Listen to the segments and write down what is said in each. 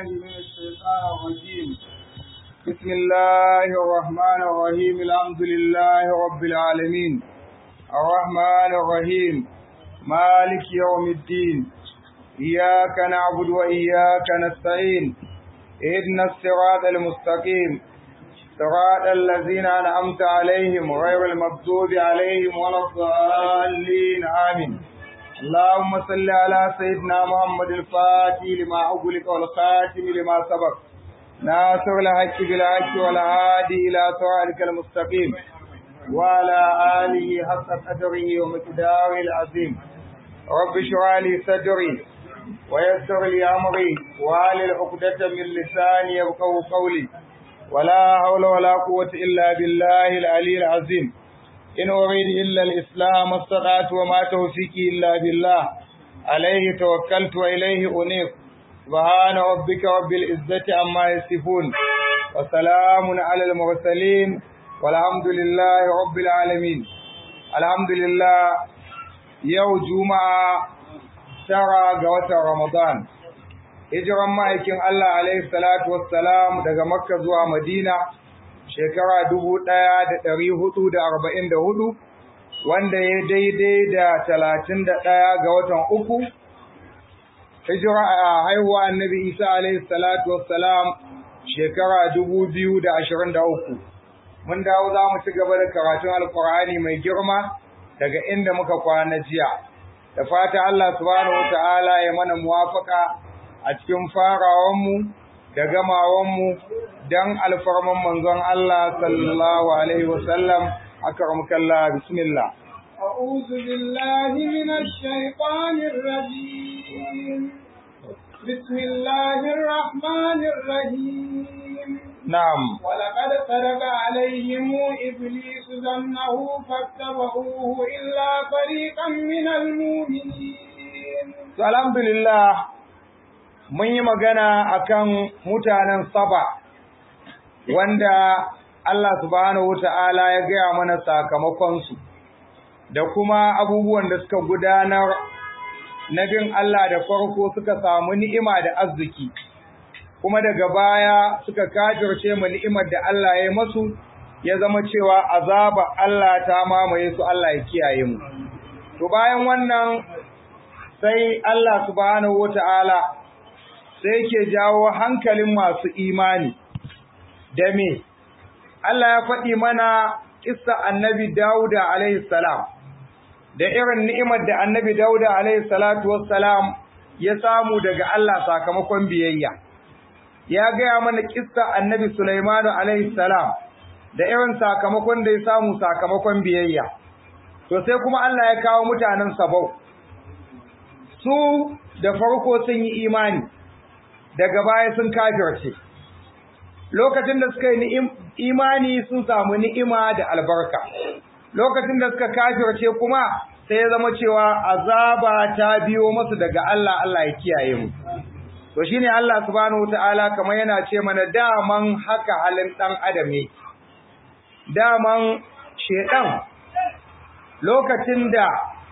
من الشيطان الرجيم بسم الله الرحمن الرحيم الحمد لله رب العالمين الرحمن الرحيم مالك يوم الدين إياك نعبد وإياك نستعين اهدنا الصراط المستقيم صراط الذين أنعمت عليهم غير المغضوب عليهم ولا الضالين آمين اللهم صل على سيدنا محمد الفاتح لما أغلق والخاتم لما سبق ناصر الحق بالحق والهادي إلى صراطك المستقيم وعلى آله حق قدره ومقداره العظيم رب اشرح لي صدري ويسر لي أمري وعلى عقدة من لساني يفقهوا قولي ولا حول ولا قوة إلا بالله العلي العظيم إن أريد إلا الإسلام استطعت وما توفيقي إلا بالله عليه توكلت وإليه أنيب سبحان ربك رب العزة عما يصفون وسلام على المرسلين والحمد لله رب العالمين الحمد لله يوم جمعة ترى قوة رمضان hijiran ma'aikin Allah alaihi salatu wassalam daga Makka zuwa Madina shekara dubu ɗaya da ɗari hudu da arba'in da hudu wanda ya daidai da talatin da ɗaya ga watan uku hijira a haihuwa annabi Isa alaihi salatu wassalam shekara dubu biyu da ashirin da uku mun dawo za mu ci gaba da karatun alkur'ani mai girma daga inda muka kwana jiya da fata Allah subhanahu wa ta'ala ya mana muwafaka a cikin farawanmu da gamawanmu don alfarman manzon Allah sallallahu Alaihi wasallam akramkallah bismillah. أعوذ بالله من الشيطان الرجيم بسم الله الرحمن الرحيم نعم ولقد صدق عليهم إبليس ظنه فاتبعوه إلا فريقا من المؤمنين الحمد لله mun yi magana akan mutanen saba wanda Allah subhanahu wata'ala ya gaya mana sakamakonsu da kuma abubuwan da suka gudanar na bin Allah da farko suka samu ni'ima da arziki kuma daga baya suka kafirce mu ni'imar da Allah ya masu ya zama cewa azaba Allah ta mamaye su Allah ya kiyaye mu to bayan wannan sai Allah subhanahu wata'ala sai ke jawo hankalin masu imani da me Allah ya faɗi mana kissa annabi Dauda alaihi salam da irin ni'imar da annabi Dauda alaihi salatu wassalam ya samu daga Allah sakamakon biyayya ya gaya mana kissa annabi Sulaiman alaihi salam da irin sakamakon da ya samu sakamakon biyayya to sai kuma Allah ya kawo mutanen Sabau su da farko sun yi imani daga baya sun kafirce lokacin da suka yi imani sun samu ni'ima da albarka lokacin da suka kafirce kuma sai ya zama cewa azaba ta biyo masu daga Allah Allah ya kiyaye mu to shine Allah subhanahu wataala kamar yana ce mana daman haka halin dan adam ne daman shedan lokacin da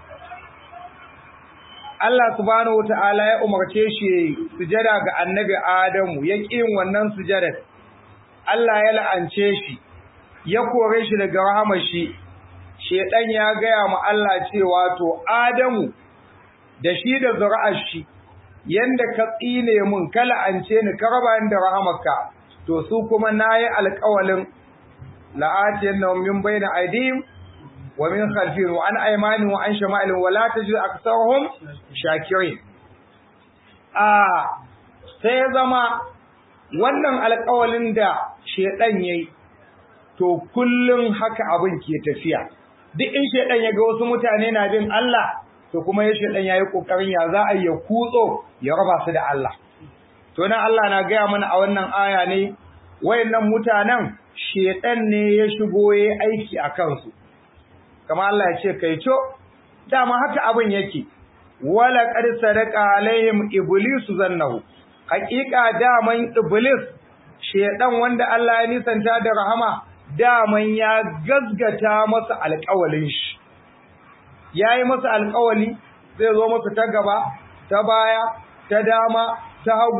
Allah subhanahu wata'ala ya umarce shi sujada ga annabi Adamu ya ƙin wannan sujadar Allah ya la'ance shi ya kore shi daga rahamar shi shedan ya gaya ma Allah cewa to Adamu da shi da zuri'ar shi yanda ka tsine mun ka la'ance ni ka raba ni da rahamarka to su kuma nayi alƙawalin la'atiyannahum min bayna aydihim ومن خلفهم وعن أيمانهم وعن شمائلهم ولا تجد أكثرهم شاكرين آه sai ya zama wannan alƙawalin da shedan yayi to kullun haka abin ke tafiya duk in shedan ya ga wasu mutane na bin Allah to kuma ya shedan yayi kokarin ya za a ya kutso ya raba su da Allah to nan Allah na gaya mana a wannan aya ne wayannan mutanen shedan ne ya shigo yayi aiki a kansu kamar Allah ya ce kai co dama haka abin yake wala qad sadaqa alaihim iblis zannahu haqiqa daman iblis shedan wanda Allah ya nisanta da rahama daman ya gazgata masa alƙawalin shi yayi masa alƙawali zai zo masa ta gaba ta baya ta dama ta hagu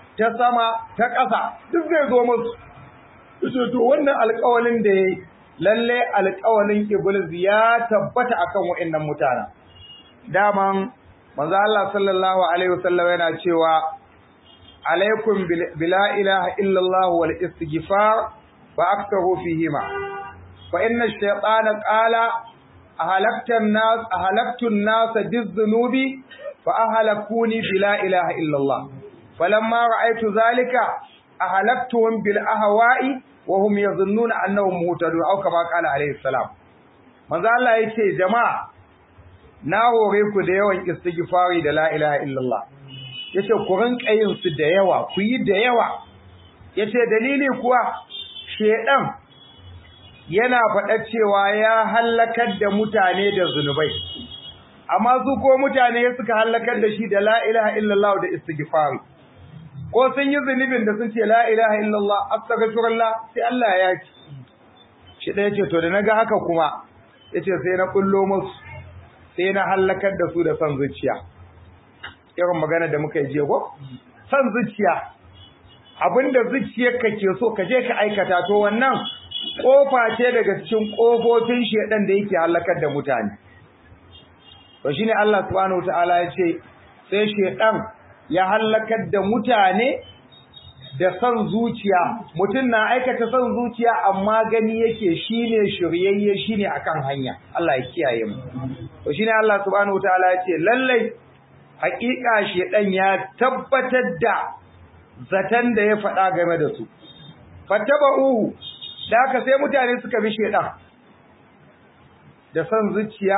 ta sama ta ƙasa duk zai zo musu yace to wannan alƙawalin da yayi lalle alƙawalin iblis ya tabbata akan wa'annan mutanen daman manzo Allah sallallahu alaihi wasallam yana cewa alaikum bila ilaha illallah wal istighfar fa aktharu fihima fa inna ash-shaytana qala ahalakta an-nas ahalaktu an-nas biz-dhunubi fa ahlakuni bila ilaha illallah falamma ra'aytu dhalika ahalaktuhum bil ahwa'i wa hum yadhunnuna annahum muhtadun aw kama qala alaihi salam manzo Allah yace jama'a na hore ku da yawan istighfari da la ilaha illallah yace ku rinka yin su da yawa ku yi da yawa yace dalili kuwa shedan yana faɗa cewa ya halakar da mutane da zunubai amma su ko mutane suka halakar da shi da la ilaha illallah da istighfari ko sun yi zunubin da sun ce la ilaha illallah astaghfirullah sai Allah ya ci shi da yace to da naga haka kuma yace sai na kullo musu sai na halakar da su da son zuciya irin magana da muka yi jiya ko son zuciya abinda zuciyarka ke so ka je ka aikata to wannan kofa ce daga cikin kofofin shedan da yake halakar da mutane to shine Allah subhanahu wataala ya ce sai shedan ya halakar da mutane da son zuciya mutum na aikata son zuciya amma gani yake shine shiryayye shine akan hanya Allah ya kiyaye mu to shine Allah subhanahu wataala ya ce lallai haƙiƙa shedan ya tabbatar da zatan da ya faɗa game da su fattaba'uhu da haka sai mutane suka bi shedan da son zuciya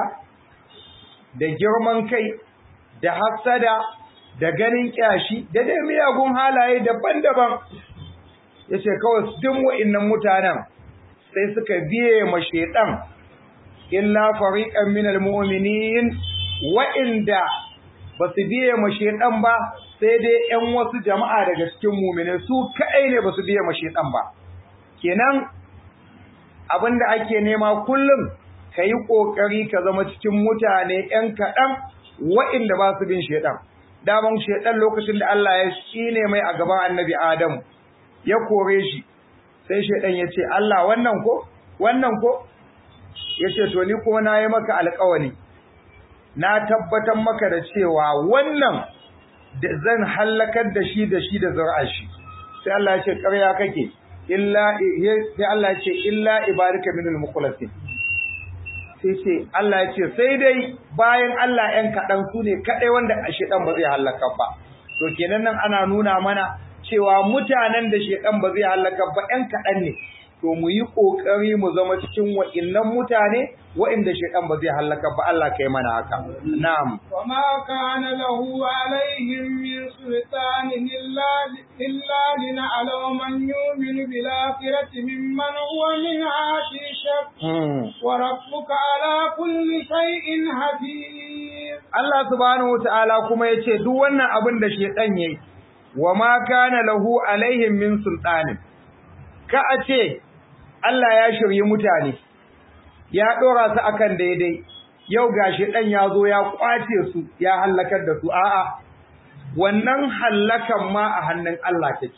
da girman kai da hasada da ganin kyashi da dai miyagun halaye daban-daban yace kawai duk wa'annan mutanen sai suka biye ma shedan illa fariqan minal mu'minin wa'inda basu biye ma shedan ba sai dai ƴan wasu jama'a daga cikin mu'mini su kai ne basu biye ma shedan ba kenan abinda ake nema kullum kayi kokari ka zama cikin mutane ƴan kaɗan wa'inda ba su bin shedan daman shedan lokacin da Allah ya shine mai a gaban annabi Adam ya kore shi sai shedan ya ce Allah wannan ko wannan ko yace to ni kuma na yi maka alƙawari na tabbatar maka da cewa wannan da zan halakar da shi da shi da zuri'ar shi sai Allah ya ce ƙarya kake illa sai Allah ya ce illa ibarika minal mukhlasin sai ce Allah ya ce sai dai bayan Allah ‘yan kaɗan su ne kaɗai wanda a shaɗan ba zai hallaka ba. To kenan nan ana nuna mana cewa mutanen da shaɗan ba zai hallaka ba ‘yan kaɗan ne. To mu yi ƙoƙari mu zama cikin wa'innan mutane wa'inda shaɗan ba zai hallaka ba Allah kai mana haka. Na'am. Wa ma kana lahu alaihim min sultanin illa illa lina'lamu man yu'minu bil akhirati mimman huwa minha fi shakk. Wa rabbuka ala kulli shay'in hafiz. Allah subhanahu wata'ala kuma yace duk wannan abin da shedan yayi wa ma kana lahu alaihim min sultanin. Ka a ce Allah ya shirye mutane ya dora su akan daidai yau gashi dan ya zo ya kwace su ya halakar da su a'a wannan hallakan ma a hannun Allah take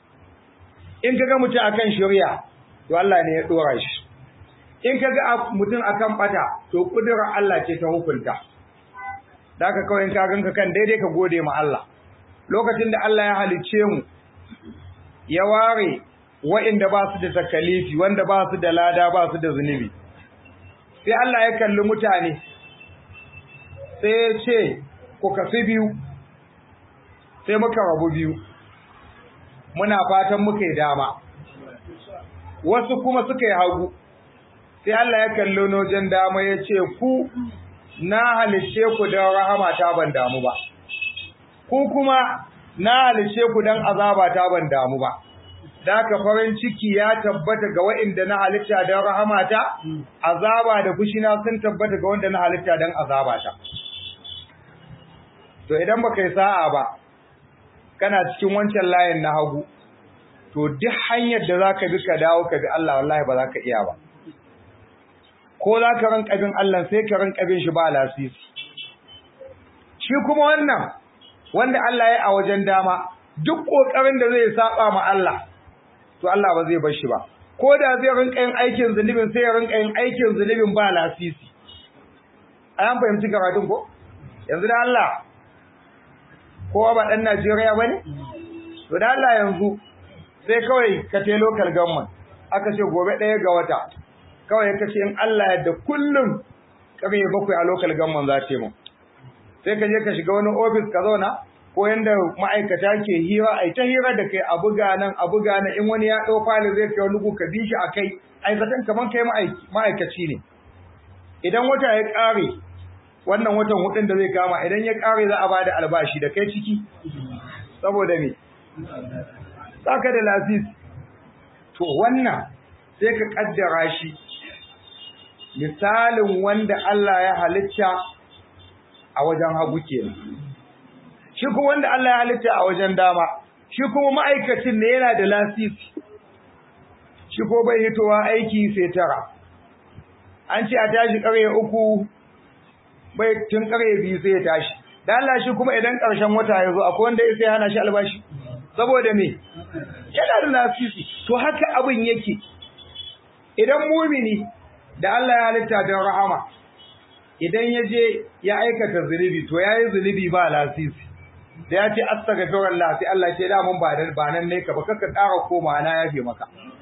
in kaga mutum akan shari'a to Allah ne ya dora shi in kaga mutum akan bata to kudurar Allah ce ta hukunta daka kawai in ka ganka kan daidai ka gode ma Allah lokacin da Allah ya halicce mu ya ware wa'inda ba su da takalifi wanda ba su da lada ba su da zunubi sai Allah ya kalli mutane sai ya ce ku kafi biyu sai muka rabu biyu muna fatan muka yi dama wasu kuma suka yi hagu sai Allah ya kalli nojen dama ya ce ku na halice ku don rahama ta ban damu ba ku kuma na halice ku don azaba ta ban damu ba da haka farin ciki ya tabbata ga wa'inda na halitta don rahamata azaba da fushina sun tabbata ga wanda na halitta don azabata to idan baka yi sa'a ba kana cikin wancan layin na hagu to duk hanyar da zaka bi ka dawo ka bi Allah wallahi ba za ka iya ba ko za ka rinka bin Allah sai ka rinka bin shi ba lasisi shi kuma wannan wanda Allah ya a wajen dama duk kokarin da zai saba ma Allah to Allah ba zai bar shi ba ko da zai rinka yin aikin zunubin sai ya rinka yin aikin zunubin ba lasisi an fahimci karatun ko yanzu da Allah kowa ba dan Najeriya bane to da Allah yanzu sai kawai ka te local government aka ce gobe ɗaya ga wata kawai ka ce in Allah yadda kullum ƙarfe bakwai a local government za ta yi mu sai ka je ka shiga wani ofis ka zauna ko yanda ma'aikata ke hira ai ta hira da kai a buga nan a buga nan in wani ya ɗau fali zai kai wani ka bi shi a kai aikatan kamar kai ma'aikaci ne idan wata ya ƙare wannan watan hudun da zai kama idan ya ƙare za a ba da albashi da kai ciki saboda me saka da lasis to wannan sai ka kaddara shi misalin wanda Allah ya halitta a wajen hagu kenan shi kuma wanda Allah ya halitta a wajen dama shi kuma ma'aikacin ne yana da lasisi shi ko bai hitowa aiki sai tara an ce a tashi ƙarye uku bai tun ƙarye biyu sai ya tashi da Allah shi kuma idan ƙarshen wata ya zo akwai wanda ya sai hana shi albashi saboda me yana da lasisi to haka abin yake idan mumini da Allah ya halitta don rahama idan ya je ya aikata zunubi to ya yi zunubi ba lasisi da ya ce astaghfirullah sai Allah ce da mun ba dan ba nan ne ka ba kaka ƙara koma na yafe maka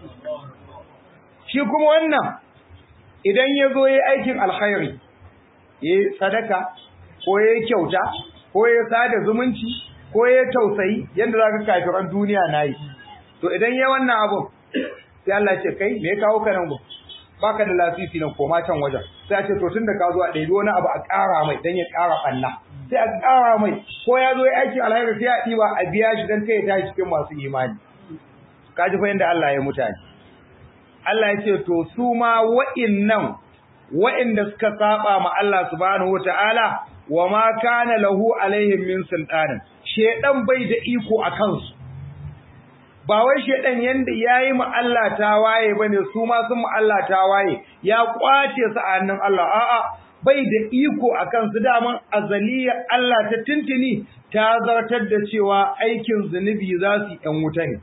shi kuma wannan idan ya zo ya aikin alkhairi ya sadaka ko ya kyauta ko ya sada zumunci ko ya tausayi yanda zaka kafiran duniya nayi to idan ya wannan abun sai Allah ce kai me ya kawo ka nan go baka da lasisi nan koma can wajen sai a ce to tunda ka zo a ɗebi wani abu a ƙara mai dan ya ƙara ɓanna sai a ƙara mai ko ya zo ya aiki alheri sai a ɗiba a biya shi dan kai ya tashi cikin masu imani ka ji fa yanda Allah ya mutane Allah ya ce to su ma wa'innan wa'inda suka saba ma Allah subhanahu wataala wa ma kana lahu alaihim min sultanin shedan bai da iko a kansu ba wai shedan yanda yayi ma Allah tawaye bane su ma sun ma Allah tawaye ya kwace su a hannun Allah a'a bai da iko akan su daman azaliya Allah ta tintini ta zartar da cewa aikin zunubi za su yan wuta ne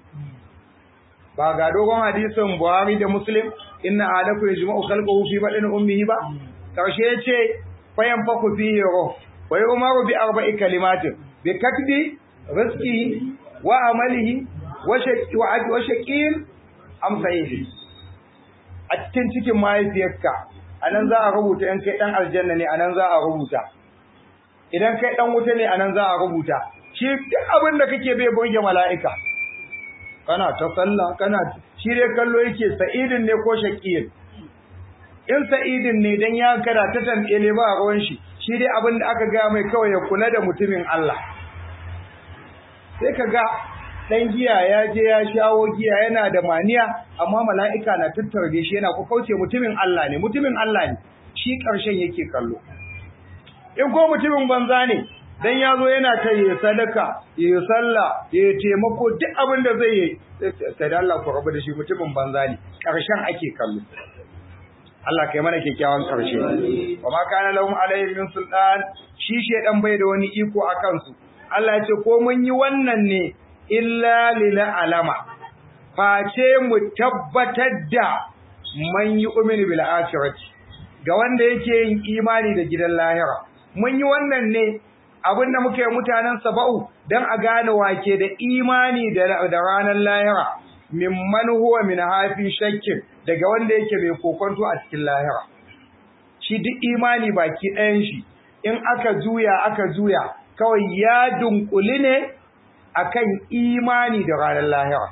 ba ga dogon hadisin Buhari da Muslim inna ahadakum yajma'u khalqahu fi badani ummihi ba karshe yace fayan faku fihi ruh wa yu'maru bi arba'i kalimatin bi katbi rizqihi wa amalihi wa shaƙin amsayihi a cikin cikin mahaifiyarka a nan za a rubuta in kai ɗan aljanna ne a nan za a rubuta idan kai ɗan wuta ne a nan za a rubuta shi duk abin da kake bai burge mala'ika kana ta sallah kana shi dai kallo yake sa'idin ne ko shaƙiyin in sa'idin ne dan ya kada ta tambaye ba a ruwan shi shi dai abin da aka gaya mai kawai ya kula da mutumin Allah sai ka ga dan giya ya je ya shawo giya yana da maniya amma mala'ika na tattarge shi yana ku kauce mutumin Allah ne mutumin Allah ne shi ƙarshen yake kallo in ko mutumin banza ne dan ya zo yana ta yi sadaka yi sallah yi taimako duk abin da zai yi sai da Allah ku rabu da shi mutumin banza ne ƙarshen ake kallo Allah kai mana kyakkyawan ƙarshe wa ma kana lahum alayhi min sultan shi shedan bai da wani iko akan su Allah ya ce ko mun yi wannan ne illa lila alama face mu tabbatar da man yi umini bil akhirati ga wanda yake yin imani da gidan lahira mun yi wannan ne abin da muke mutanen saba'u dan a gane wake da imani da da ranar lahira mimman huwa min hafi shakkin daga wanda yake mai kokonto a cikin lahira shi duk imani baki ɗayan shi in aka juya aka juya kawai ya dunkuli ne akan imani da ranar lahira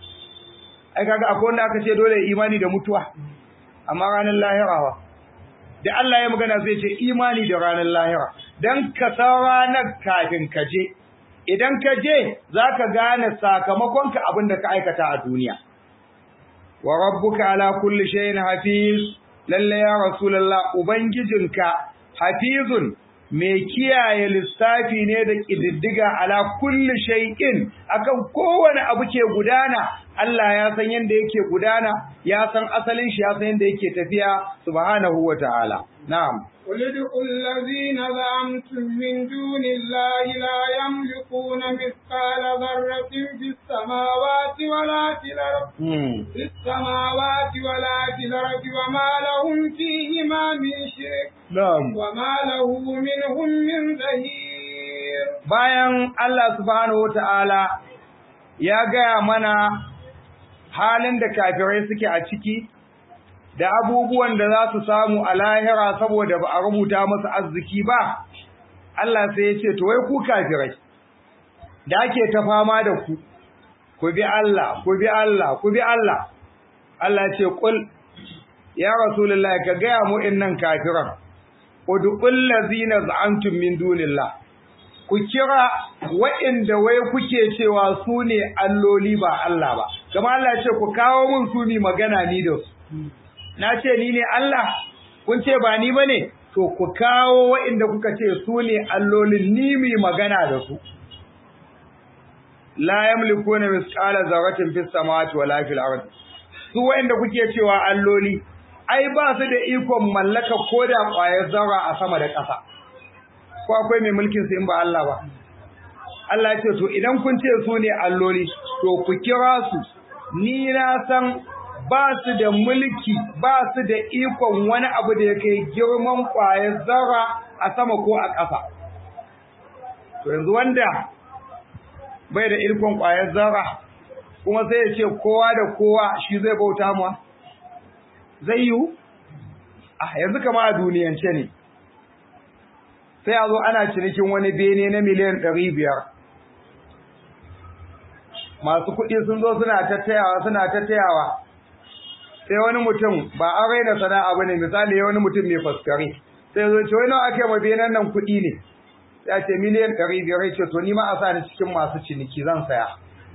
ai kaga akwai wanda aka ce dole imani da mutuwa amma ranar lahira wa da Allah ya magana zai ce imani da ranar lahira dan ka san ranar kafin ka je idan ka je zaka gane sakamakon ka abin da ka aikata a duniya wa rabbuka ala kulli shay'in hafiz lalle ya rasulullah ubangijinka hafizun mai kiyaye lissafi ne da ƙididdiga ala kulli shay'in akan kowane abu ke gudana Allah ya san yanda yake gudana ya san asalin shi ya san yanda yake tafiya subhanahu wataala na'am قل ادعوا الذين زعمتم من دون الله لا يملكون مثقال ذرة في السماوات ولا في الأرض في السماوات ولا في الأرض وما لهم فيهما من شرك na'am وما له منهم من ظهير bayan Allah subhanahu wata'ala ya gaya mana halin da kafirai suke a ciki da abubuwan da za su samu a lahira saboda ba a rubuta musu arziki ba Allah sai ya ce to wai ku kafirai da ake ta fama da ku ku bi Allah ku bi Allah ku bi Allah Allah ce kul ya rasulullahi ka gaya mu innan kafiran udqul ladzina za'antum min dunillah ku kira waɗanda wai kuke cewa su ne alloli ba Allah ba kamar Allah ya ce ku kawo mun su ni magana ni da su na ce ni ne Allah kun ce ba ni bane to ku kawo waɗanda kuka ce su ne allolin ni mi magana da su la yamlikuna misqala zarratin fis samawati wala fil ardi su waɗanda kuke cewa alloli ai ba su da ikon mallaka koda ƙwayar zarra a sama da ƙasa ko akwai mai mulkin su in ba Allah ba Allah ya ce to idan kun ce su ne alloli to ku kira su ni na san ba su da mulki ba su da ikon wani abu da ya kai girman ƙwayar zarra a sama ko a ƙasa to yanzu wanda bai da ikon ƙwayar zarra kuma sai ya ce kowa da kowa shi zai bauta mu zai yiwu a yanzu kama a duniyance ne sai a zo ana cinikin wani bene na miliyan ɗari biyar masu kuɗi sun zo suna tattayawa suna tattayawa sai wani mutum ba an raina sana'a ba ne misali wani mutum mai faskare sai zo ce wani ake ma benen nan kuɗi ne ya ce miliyan ɗari biyar ya ce to ni ma a sa ni cikin masu ciniki zan saya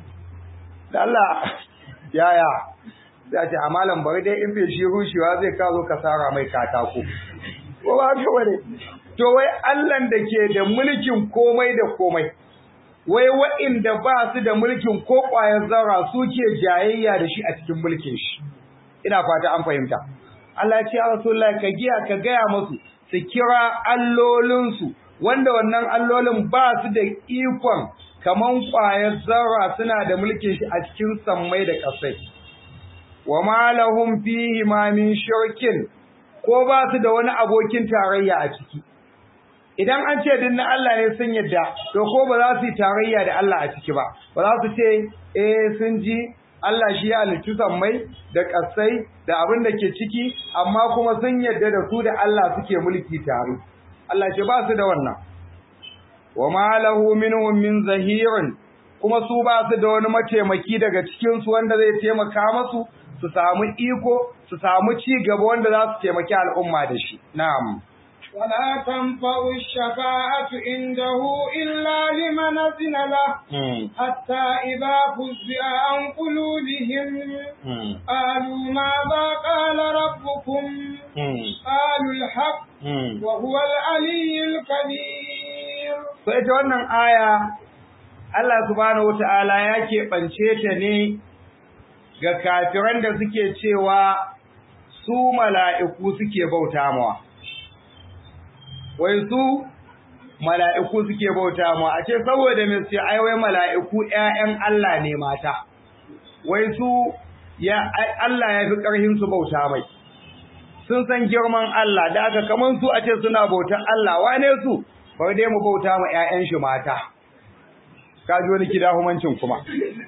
da Allah yaya ya ce a malam bari dai in bai shi rushewa zai kazo ka sara mai katako ko ba haka bane to wai Allahn da ke da mulkin komai da komai wai wa'inda ba su da mulkin ko ƙwayar zarra suke jayayya da shi a cikin mulkin shi ina fata an fahimta Allah ya ce ya Rasulullahi ka giya ka gaya musu su kira allolinsu wanda wannan allolin ba su da ikon kaman ƙwayar zarra suna da mulkin shi a cikin sammai da ƙasai wa ma lahum fihi ma min shirkin ko ba su da wani abokin tarayya a ciki idan an ce din na Allah ne sun yadda to ko ba za su yi tarayya da Allah a ciki ba ba za su ce eh sun ji Allah shi ya halittu sammai da ƙasai da abin da ke ciki amma kuma sun yadda da su da Allah suke mulki tare Allah ce ba su da wannan wa ma lahu minhum min zahirin kuma su ba su da wani mataimaki daga cikin su wanda zai taimaka musu su samu iko su samu ci gaba wanda za su taimaki al'umma da shi na'am ولا تنفع الشفاعة عنده إلا لمن أذن له حتى إذا فزع عن قلوبهم قالوا ماذا قال ربكم قالوا الحق وهو العلي الكبير فإذا wannan aya Allah subhanahu wata'ala ya keɓance ta ne ga kafiran da suke cewa su mala'iku suke bauta mawa. wai su mala'iku suke bauta mu a ce saboda me sai ai wai mala'iku ƴaƴan Allah ne mata wai su ya Allah ya fi ƙarhin su bauta mai sun san girman Allah da aka kaman su a ce suna bautar Allah wane su bari dai mu bauta mu ƴaƴan shi mata ka ji wani kida humancin kuma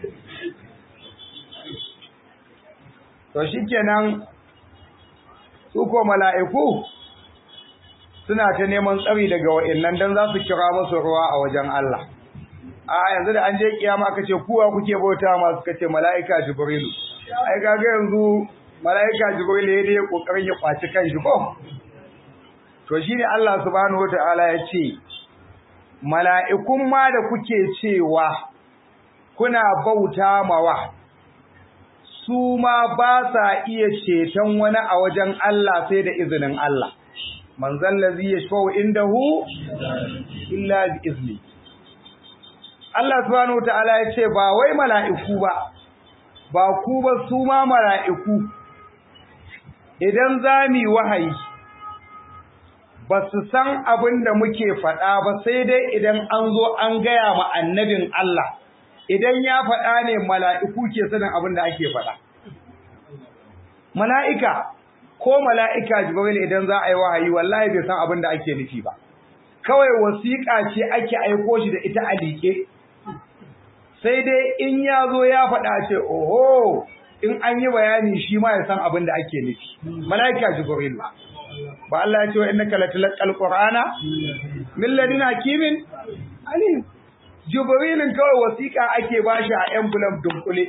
to shikenan su ko mala'iku suna ta neman tsari daga wa'annan dan za su kira musu ruwa a wajen Allah a yanzu da an je kiyama aka ce kuwa kuke bauta ma suka ce mala'ika jibrilu ai kaga yanzu mala'ika jibrilu ya dai kokarin ya kwaci kanshi ko to shine Allah subhanahu wataala ya ce mala'ikun ma da kuke cewa kuna bauta mawa su ma ba sa iya ceton wani a wajen Allah sai da izinin Allah man zallazi yashfa'u indahu illa bi izni Allah subhanahu wataala ya ce ba wai mala'iku ba ba ku ba su ma mala'iku idan zami wahayi ba su san abin da muke faɗa ba sai dai idan an zo an gaya ma annabin Allah idan ya faɗa ne mala'iku ke sanin abin da ake faɗa mala'ika ko mala'ika jibril idan za a yi wahayi wallahi bai san abin da ake nufi ba kawai wasiƙa ce ake aiko shi da ita a liƙe sai dai in ya zo ya faɗa ce oho in an yi bayani shi ma ya san abin da ake nufi mala'ika jibril ba ba Allah ya ce wa innaka latilqal qur'ana min ladina hakimin alim jibrilin kawai wasiƙa ake bashi a envelope dunkule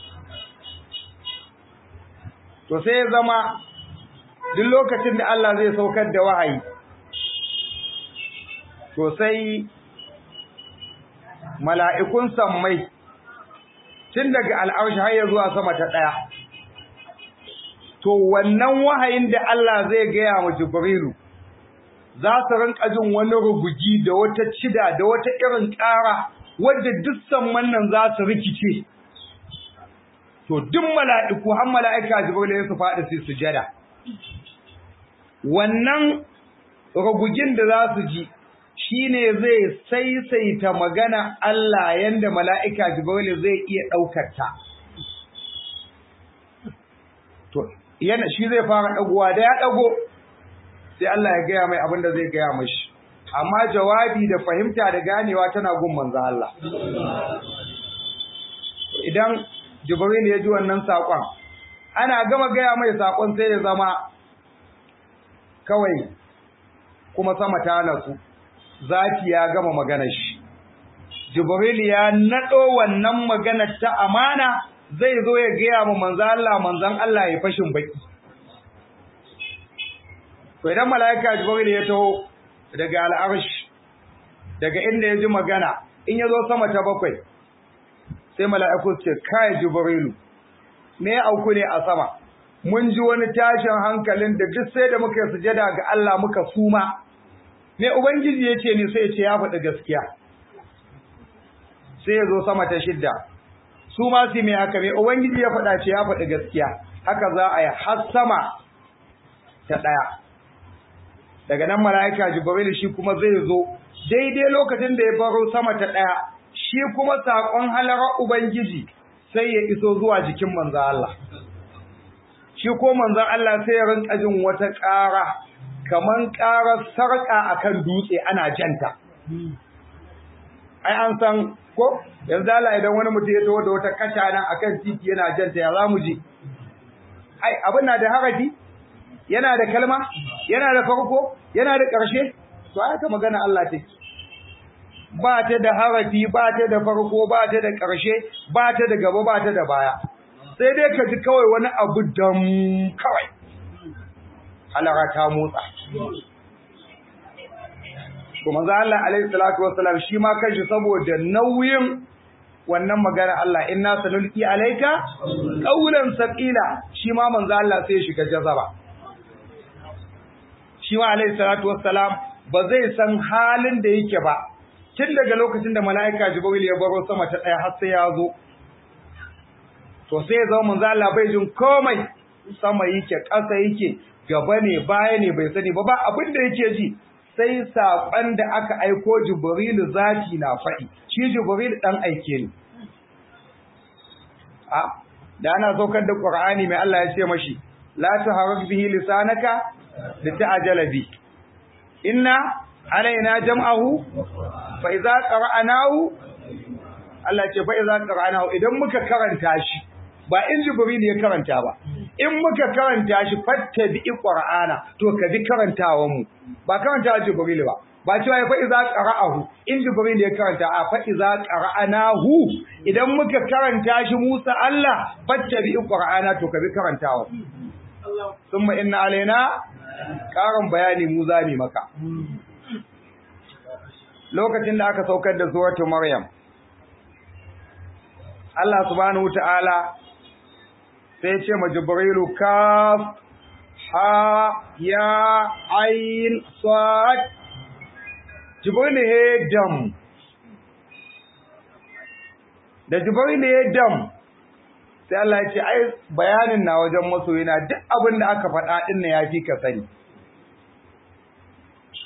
to sai ya zama duk lokacin da Allah zai saukar da wahayi to sai mala'ikun sammai tun daga al'arshi har ya zuwa sama ta ɗaya to wannan wahayin da Allah zai gaya wa Jibrilu za su rinka jin wani rugugi da wata cida da wata irin ƙara wadda duk samman nan za su rikice to duk mala'iku har mala'ika Jibrilu ya su faɗi su sujada wannan rugugin da za su ji shine zai saisaita magana Allah yanda mala'ika Jibril zai iya daukar ta to yana shi zai fara dagowa da ya dago sai Allah ya gaya mai abin da zai gaya mashi amma jawabi da fahimta da ganewa tana gun manzo Allah idan Jibril ya ji wannan sakon ana gama gaya mai sakon sai ya zama kawai kuma sama ta nasu zaki ya gama maganar shi jibril ya nado wannan maganar ta amana zai zo ya gaya mu manzon Allah manzon Allah ya fashin baki to idan malaika jibril ya taho daga al'arsh daga inda ya ji magana in ya zo sama ta bakwai sai mala'iku ce kai jibrilu me ya auku ne a sama mun ji wani tashin hankalin da duk sai da muka yi sujada ga Allah muka suma me ubangiji yace ne sai ya ce ya faɗi gaskiya sai ya zo sama ta shidda su ma su me haka me ubangiji ya faɗa ce ya faɗi gaskiya haka za a yi har sama ta ɗaya daga nan mala'ika jibril shi kuma zai zo daidai lokacin da ya baro sama ta ɗaya shi kuma saƙon halarar ubangiji sai ya iso zuwa jikin manzo Allah shi ko manzon Allah sai ya rinka jin wata ƙara kaman ƙarar sarƙa akan dutse ana janta ai an san ko yanzu Allah idan wani mutum ya taho da wata kasha nan akan titi yana janta ya zamu ji ai abin na da harafi yana da kalma yana da farko yana da ƙarshe to ai ka magana Allah take ba ta da harafi ba ta da farko ba ta da ƙarshe ba ta da gaba ba ta da baya sai dai ka ji kawai wani abu dam kawai halara ta motsa to manzo Allah alaihi salatu wassalam shi ma kanshi saboda nauyin wannan magana Allah inna sanulqi alayka qawlan saqila shi ma manzo Allah sai ya shiga jazaba shi ma alaihi salatu wassalam ba zai san halin da yake ba tun daga lokacin da mala'ika Jibril ya baro sama ta daya har sai ya zo to sai ya zama manzo Allah bai jin komai sama yake ƙasa yake gaba ne baya ne bai sani ba ba abin da yake ji sai saƙon da aka aiko Jibril zati na faɗi shi Jibril dan aike ne a da ana saukar da Qur'ani mai Allah ya ce mashi la tuharrik bihi lisanaka lita'jala bi inna alaina jam'ahu fa idza qara'nahu Allah ce fa idza qara'nahu idan muka karanta shi ba in Jibril ya karanta ba in muka karanta shi fattabi qur'ana to ka bi karantawan mu ba karanta Jibril ba ba cewa fa iza qara'ahu in Jibril ya karanta a fa iza qara'anahu idan muka karanta shi Musa Allah fattabi qur'ana to ka bi karantawa summa inna alaina karin bayani mu zami maka lokacin da aka saukar da suratul maryam Allah subhanahu wataala sai ce ma jibrilu kaf ha ya ayin sad jibrilu he dam da jibrilu he dam sai Allah ya ce ai bayanin na wajen masoyina duk abin da aka faɗa din ne yafi ka sani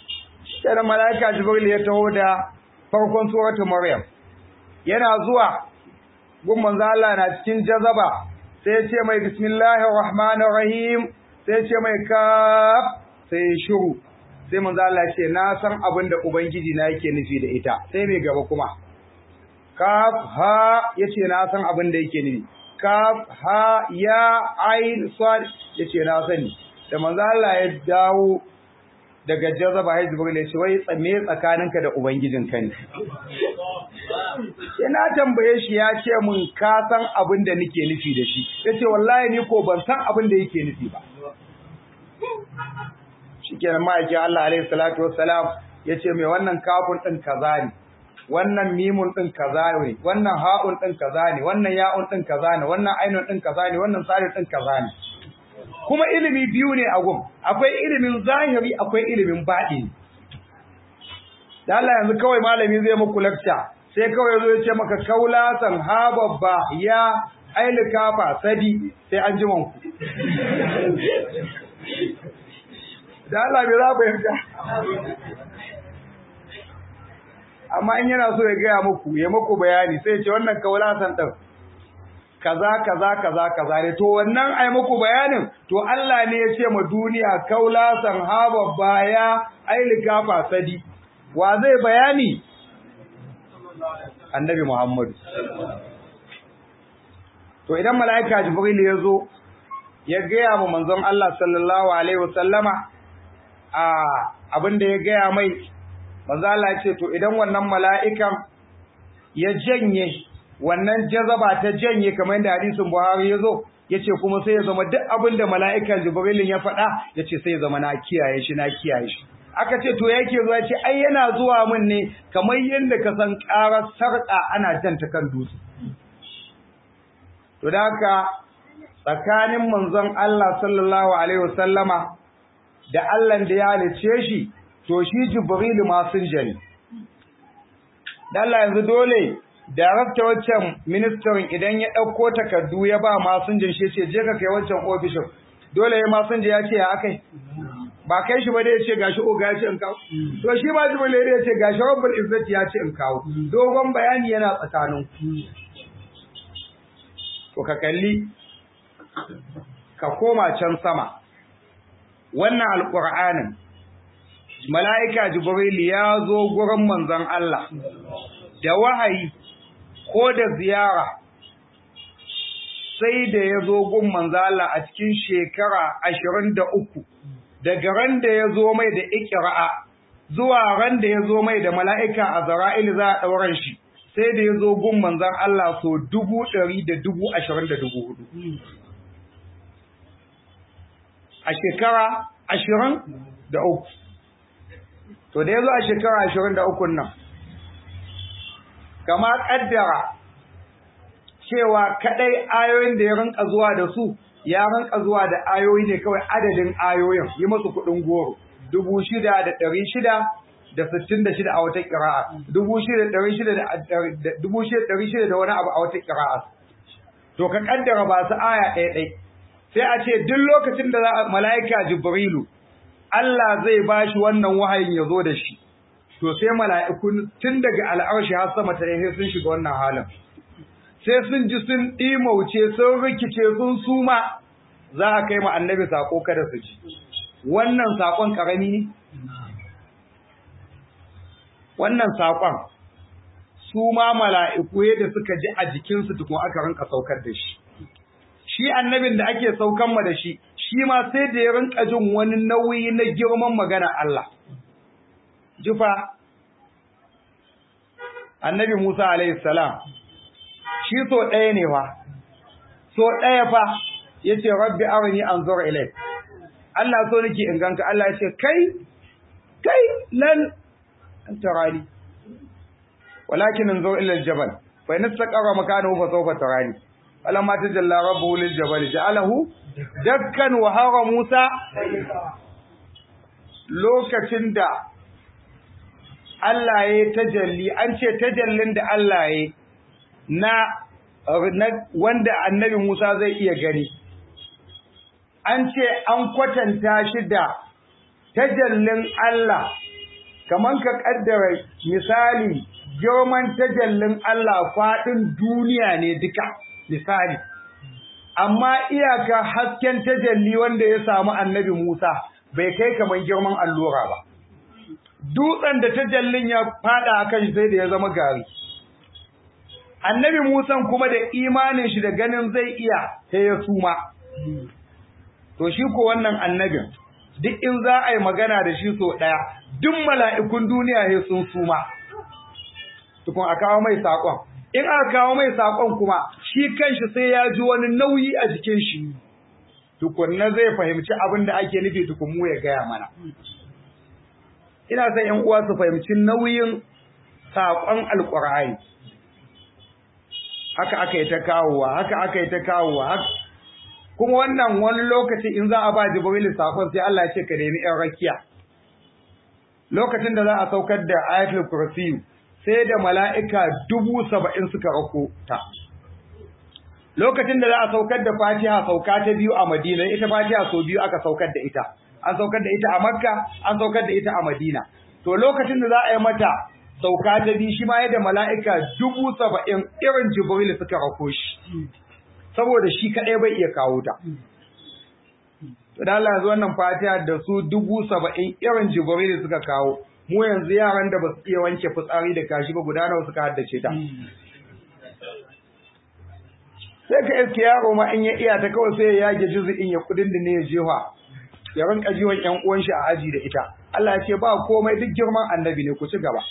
sai da malaika jibril ya taho da farkon suratul maryam yana zuwa gun manzo Allah na cikin jazaba sai ya ce mai bismillahir rahmanir rahim sai ya ce mai kaf sai ya shiru sai manzo Allah ya ce na san abin da ubangiji na yake nufi da ita sai mai gaba kuma kaf ha yace na san abin da yake nufi kaf ha ya ain sad yace na sani da manzo Allah ya dawo daga jazaba hay jibril ya ce wai tsame tsakaninka da ubangijinka ne sai na tambaye shi ya ce mun ka san abin da nake nufi da shi yace wallahi ni ko ban san abin da yake nufi ba shikenan ma'aikin Allah alaihi salatu wassalam yace mai wannan kafun din kaza ne wannan mimun din kaza ne wannan ha'un din kaza ne wannan ya'un din kaza ne wannan ainun din kaza ne wannan sadin din kaza ne kuma ilimi biyu ne a gun akwai ilimin zahiri akwai ilimin baɗini da Allah yanzu kawai malami zai muku lecture sai kawai yazo ya ce maka kaulasan ha babba ya ailikafa sadi sai an ji manku da Allah bai za ku yarda amma in yana so ya gaya muku ya muku bayani sai ce wannan kaulasan din kaza kaza kaza kaza ne to wannan ai muku bayanin to Allah ne ya ce ma duniya kaulasan haba baya ailika fasadi wa zai bayani annabi Muhammad to idan malaika jibril ya zo ya gaya ma manzon Allah sallallahu alaihi wasallama a abinda ya gaya mai manzo Allah ya ce to idan wannan mala'ikan ya janye wannan jazaba ta janye kamar yadda hadisin Buhari ya zo yace kuma sai ya zama duk abin da mala'ikan Jibril ya faɗa yace sai ya zama na kiyaye shi na kiyaye shi aka ce to yake zuwa yace ai yana zuwa min ne kamar yadda ka san ƙarar sarƙa ana janta kan dutse to da haka tsakanin manzon Allah sallallahu alaihi wasallama da Allah da ya halice shi to shi Jibril ma sun jani dan Allah yanzu dole darakta waccan ministan idan ya ɗauko takardu ya ba masinjin shi ce je ka kai wancan ofishin dole ya masinja ya ce ya akai ba kai shi ba dai ya ce gashi oga ya ce in kawo to shi ma jibril ya ce gashi rabbul izzati ya ce in kawo dogon bayani yana tsakanin to ka kalli ka koma can sama wannan alqur'anin mala'ika jibril ya zo gurin manzon Allah da wahayi ko da ziyara sai da ya zo gun manzala a cikin shekara ashirin da uku daga ran da ya zo mai da ikira'a zuwa ran da ya zo mai da mala'ika a zara'il za a ɗauran shi sai da ya zo gun manzan Allah so dubu ɗari da dubu ashirin da dubu hudu a shekara ashirin da uku to da ya zo a shekara ashirin da ukun nan kama kaddara cewa kadai ayoyin da ya rinka zuwa da su ya rinka zuwa da ayoyi ne kawai adadin ayoyin yi masu kudin goro dubu shida da ɗari shida da sittin da shida a wata ƙira'a dubu shida da ɗari shida da dubu shida da ɗari shida da wani abu a wata ƙira'a to ka kaddara ba su aya ɗaya ɗai sai a ce duk lokacin da za mala'ika jibrilu Allah zai bashi wannan wahayin ya zo da shi to sai mala'ikun tun daga al'arshi har sama ta sai sun shiga wannan halin sai sun ji sun ɗimauce sun rikice sun suma za a kai ma annabi sako kada su ji wannan sakon karami ne wannan sakon su ma mala'iku yadda suka ji a jikinsu tukun aka rinka saukar da shi shi annabin da ake saukan ma da shi shi ma sai da ya rinka jin wani nauyi na girman magana Allah jufa annabi Musa alaihi salam shi so ɗaya ne fa so ɗaya fa yace rabbi arini anzur ilayk Allah so nake in ganka Allah yace kai kai lan antarani walakin anzur ila aljabal fa in istaqara makanahu fa sawfa tarani falamma tajalla rabbuhu liljabal ja'alahu dakkan wa hara Musa lokacin da Allah ya tajalli an ce tajallin da Allah ya na wanda annabi Musa zai iya gani an ce an kwatanta shi da tajallin Allah kaman ka kaddara misali girman tajallin Allah faɗin duniya ne duka misali amma iyaka hasken tajalli wanda ya samu annabi Musa bai kai kaman girman allura ba dutsen da tajallin ya fada akan sai da ya zama gari annabi Musa kuma da imanin shi da ganin zai iya sai ya suma to shi ko wannan annabin duk in za a yi magana da shi so ɗaya duk mala'ikun duniya ne sun suma tukun a kawo mai saƙon in aka kawo mai saƙon kuma shi kanshi sai ya ji wani nauyi a jikin shi tukunna zai fahimci abin da ake nufi tukun mu ya gaya mana ina son ‘yan uwa su fahimci nauyin saƙon alƙur'ani haka aka yi ta kawowa haka aka yi ta kawowa kuma wannan wani lokaci in za a ba jibril sakon sai Allah ya ce ka nemi ɗan rakiya lokacin da za a saukar da ayatul kursi sai da mala'ika dubu saba'in suka rako ta lokacin da za a saukar da fatiha sauka ta biyu a madina ita fatiha sau biyu aka saukar da ita an saukar da ita a makka an saukar da ita a madina to lokacin da za a yi mata sauka ta biyu shi ma yadda mala'ika dubu saba'in irin jibril suka rako shi saboda shi kaɗai bai iya kawo ta. To da Allah yanzu wannan fatiha da su dubu saba'in irin jibril suka kawo, mu yanzu yaran da ba su iya wanke fitsari da kashi ba guda nawa suka haddace ta. Sai ka iske yaro ma in ya iya ta kawai sai ya yage juzu'in ya kudin da ne ya jefa. Ya rinka jiwon ƴan uwan shi a aji da ita. Allah ya ce ba komai duk girman annabi ne ku ci gaba.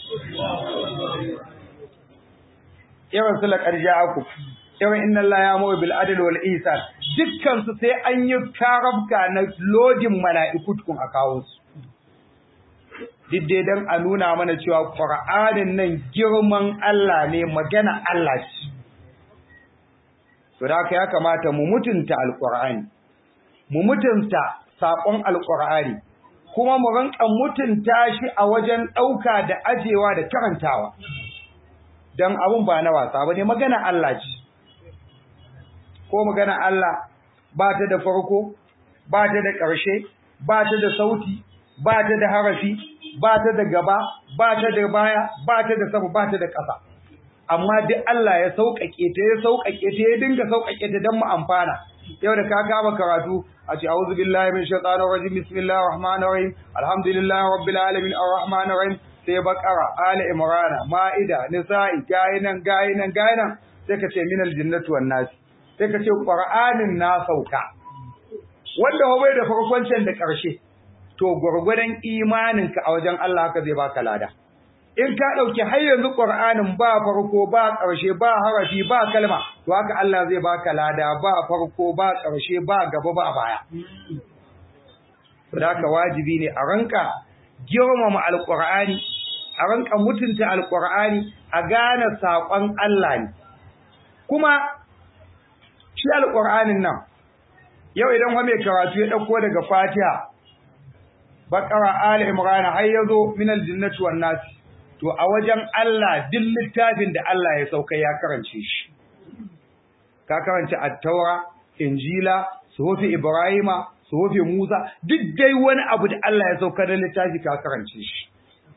Irin su laƙar ja'aku. irin inna Allah ya mawa bil adl wal ihsan dukkan su sai an yi karabka na lodin mala'iku tukun a kawo su didde dan a nuna mana cewa Qur'anin nan girman Allah ne magana Allah ce to da haka ya kamata mu mutunta alqur'ani mu mutunta sakon alqur'ani kuma mu rinka mutunta shi a wajen dauka da ajewa da karantawa dan abun ba na wasa bane magana Allah ce ko magana Allah ba ta da farko ba ta da ƙarshe ba ta da sauti ba ta da harafi ba ta da gaba ba ta da baya ba ta da sama ba ta da ƙasa amma duk Allah ya sauƙaƙe ta ya sauƙaƙe ta ya dinga sauƙaƙe ta don mu amfana yau da ka kama karatu a ce a'udhu billahi min shaitanir rajim bismillahir rahmanir rahim alhamdulillahi rabbil alamin arrahmanir rahim sai bakara ali imran maida nisa'i gayinan gayinan gayinan sai ka ce minal jinnati wan nas sai ka ce Qur'anin na sauka wanda bai da farkon can da ƙarshe to gurgurdan imaninka a wajen Allah haka zai baka lada in ka dauki har yanzu Qur'anin ba farko ba ƙarshe ba harafi ba kalma to haka Allah zai baka lada ba farko ba ƙarshe ba gaba ba baya saboda wajibi ne a ranka girmama alqur'ani a ranka mutunta alqur'ani a gane saƙon Allah ne kuma shi alƙur'anin nan yau idan wa mai karatu ya ɗauko daga fatiha baƙara ali imran har yazo min aljinnati wan nas to a wajen Allah duk littafin da Allah ya sauka ya karance shi ka karance at-taura injila suhufi ibrahima suhufi musa duk dai wani abu da Allah ya sauka da littafi ka karance shi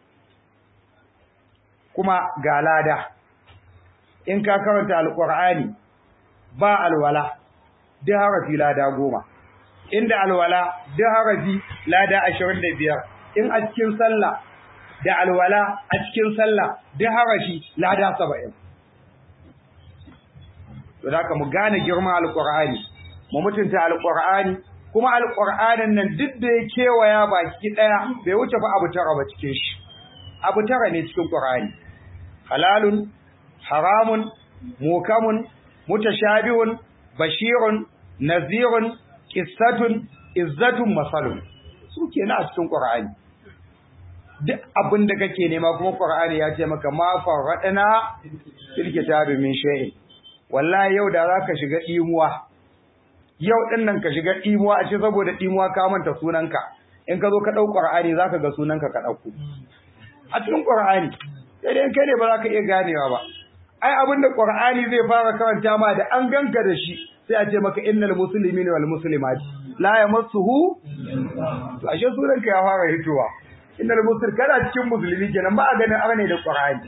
kuma ga lada in ka karanta alqur'ani ba alwala duk harafi lada goma inda alwala duk harafi lada ashirin da biyar in a cikin sallah da alwala a cikin sallah duk harafi lada saba'in to da mu gane girman alqur'ani mu mutunta alqur'ani kuma alqur'anin nan duk da ya kewaya baki daya bai wuce ba abu tara ba cikin shi abu tara ne cikin qur'ani halalun haramun mukamun mutashabihun bashirun nazirun qissatun izzatun masalun su kenan a cikin qur'ani duk abin da kake nema kuma qur'ani ya ce maka ma faradana fil kitabi min shay'in wallahi yau da zaka shiga dimuwa yau din nan ka shiga dimuwa a ce saboda dimuwa ka manta sunanka in ka zo ka dau qur'ani zaka ga sunanka ka dauko a cikin qur'ani sai dai kai ne ba za ka iya ganewa ba ai abin da Qur'ani zai fara karanta ma da an ganka da shi sai a ce maka innal muslimina wal muslimat la yamassuhu to ashe sunan ka ya fara hitowa innal muslim kana cikin musulmi kenan ba a ganin arne da qur'ani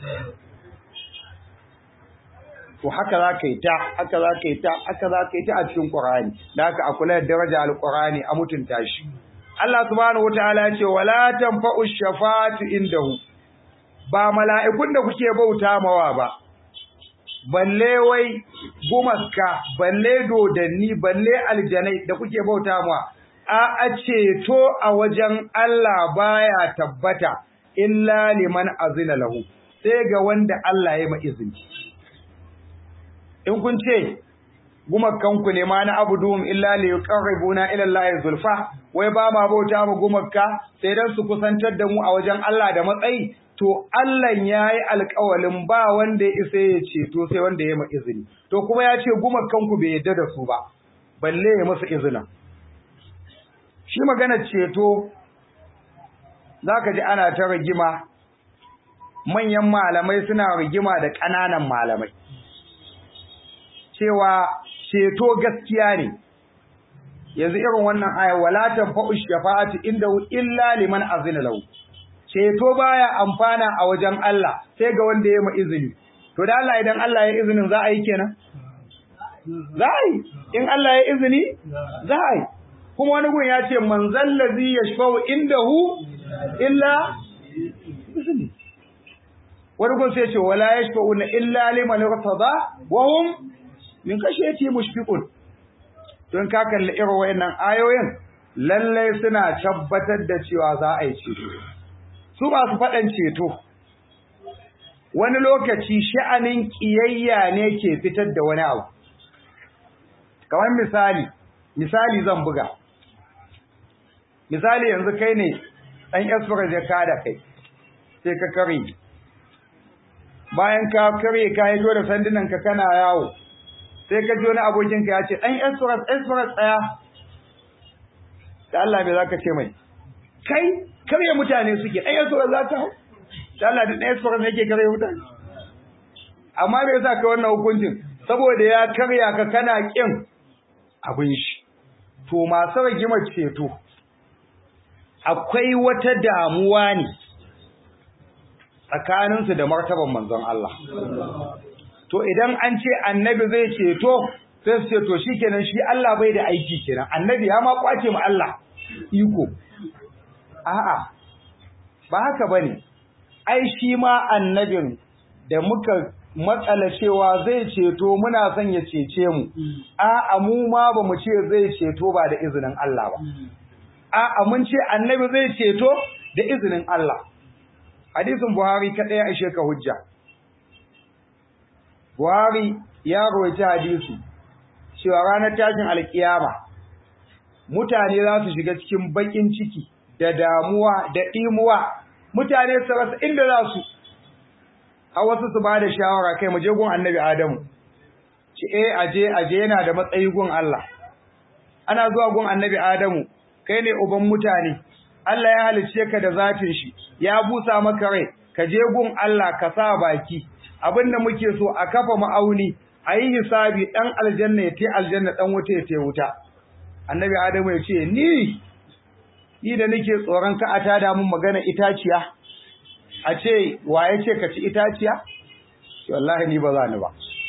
to haka za ka yi ta haka za ka yi ta haka za ka yi ta a cikin qur'ani da haka a kula da daraja alqur'ani a mutunta shi Allah subhanahu wataala ya ce wala tanfa'u shafa'atu indahu ba mala'ikun da kuke bauta mawa ba balle wai gumaska balle dodanni balle aljanai da kuke bauta mawa a a ceto a wajen Allah baya tabbata illa liman azina lahu sai ga wanda Allah ya ma izini in kun ce gumakanku ne ma na abuduhum illa li yuqarribuna ila Allah zulfa wai ba ma bauta mu gumakka sai dan su kusantar da mu a wajen Allah da matsayi to Allah yayi alƙawalin ba wanda ya isa ya ceto sai wanda ya ma izini to kuma ya ce gumakanku bai yadda da su ba balle ya masa izinin shi magana ceto zaka ji ana ta rigima manyan malamai suna rigima da ƙananan malamai cewa ceto gaskiya ne yanzu irin wannan aya wala tanfa'u shafa'atu inda illa liman azina lahu ceto baya amfana a wajen Allah sai ga wanda ya ma izini to da Allah idan Allah ya izinin za a yi kenan za a yi in Allah ya izini za a yi kuma wani gun ya ce man zallazi yashfa'u indahu illa izini wani gun sai ce wala yashfa'una illa liman irtada wa hum min kashiyati mushfiqun don ka kalli irin wayannan ayoyin lalle suna tabbatar da cewa za a yi ceto su ba su faɗan ceto wani lokaci sha'anin kiyayya ne ke fitar da wani abu kamar misali misali zan buga misali yanzu kai ne ɗan esfura zai kada kai sai ka kare bayan ka kare ka yi da sandunan ka kana yawo sai ka ji wani abokinka ya ce ɗan esfura esfura tsaya da Allah me za ka ce mai kai karye mutane suke ɗan esfura za ta hau da Allah da ɗan esfura ne yake karye mutane amma me yasa ka wannan hukuncin saboda ya karya ka kana ƙin abin shi to masu rigimar ceto akwai wata damuwa ne tsakaninsu da martaban manzon Allah to idan an ce annabi zai ceto sai su ce to shikenan shi Allah bai da aiki kenan annabi ya ma kwace mu Allah iko a'a ba haka bane ai shi ma annabin da muka matsala cewa zai ceto muna son ya cece mu a'a mu ma ba mu ce zai ceto ba da izinin Allah ba a'a mun ce annabi zai ceto da izinin Allah hadisin Buhari kadai ya ishe ka hujja Buhari ya rawaita hadisi cewa ranar tashin alkiyama mutane za su shiga cikin bakin ciki da damuwa da imuwa mutane su rasa inda za su a wasu su ba da shawara kai mu je gun annabi Adamu ce eh aje aje yana da matsayi gun Allah ana zuwa gun annabi Adamu kai ne uban mutane Allah ya halice ka da zatin shi ya busa maka rai ka je gun Allah ka sa baki abinda muke so a kafa ma'auni a yi hisabi dan aljanna ya te aljanna dan wuta ya te wuta annabi Adamu ya ce ni ni da nake tsoron ka a tada mun magana itaciya a ce wa ya ce ka ci itaciya wallahi ni ba za ni ba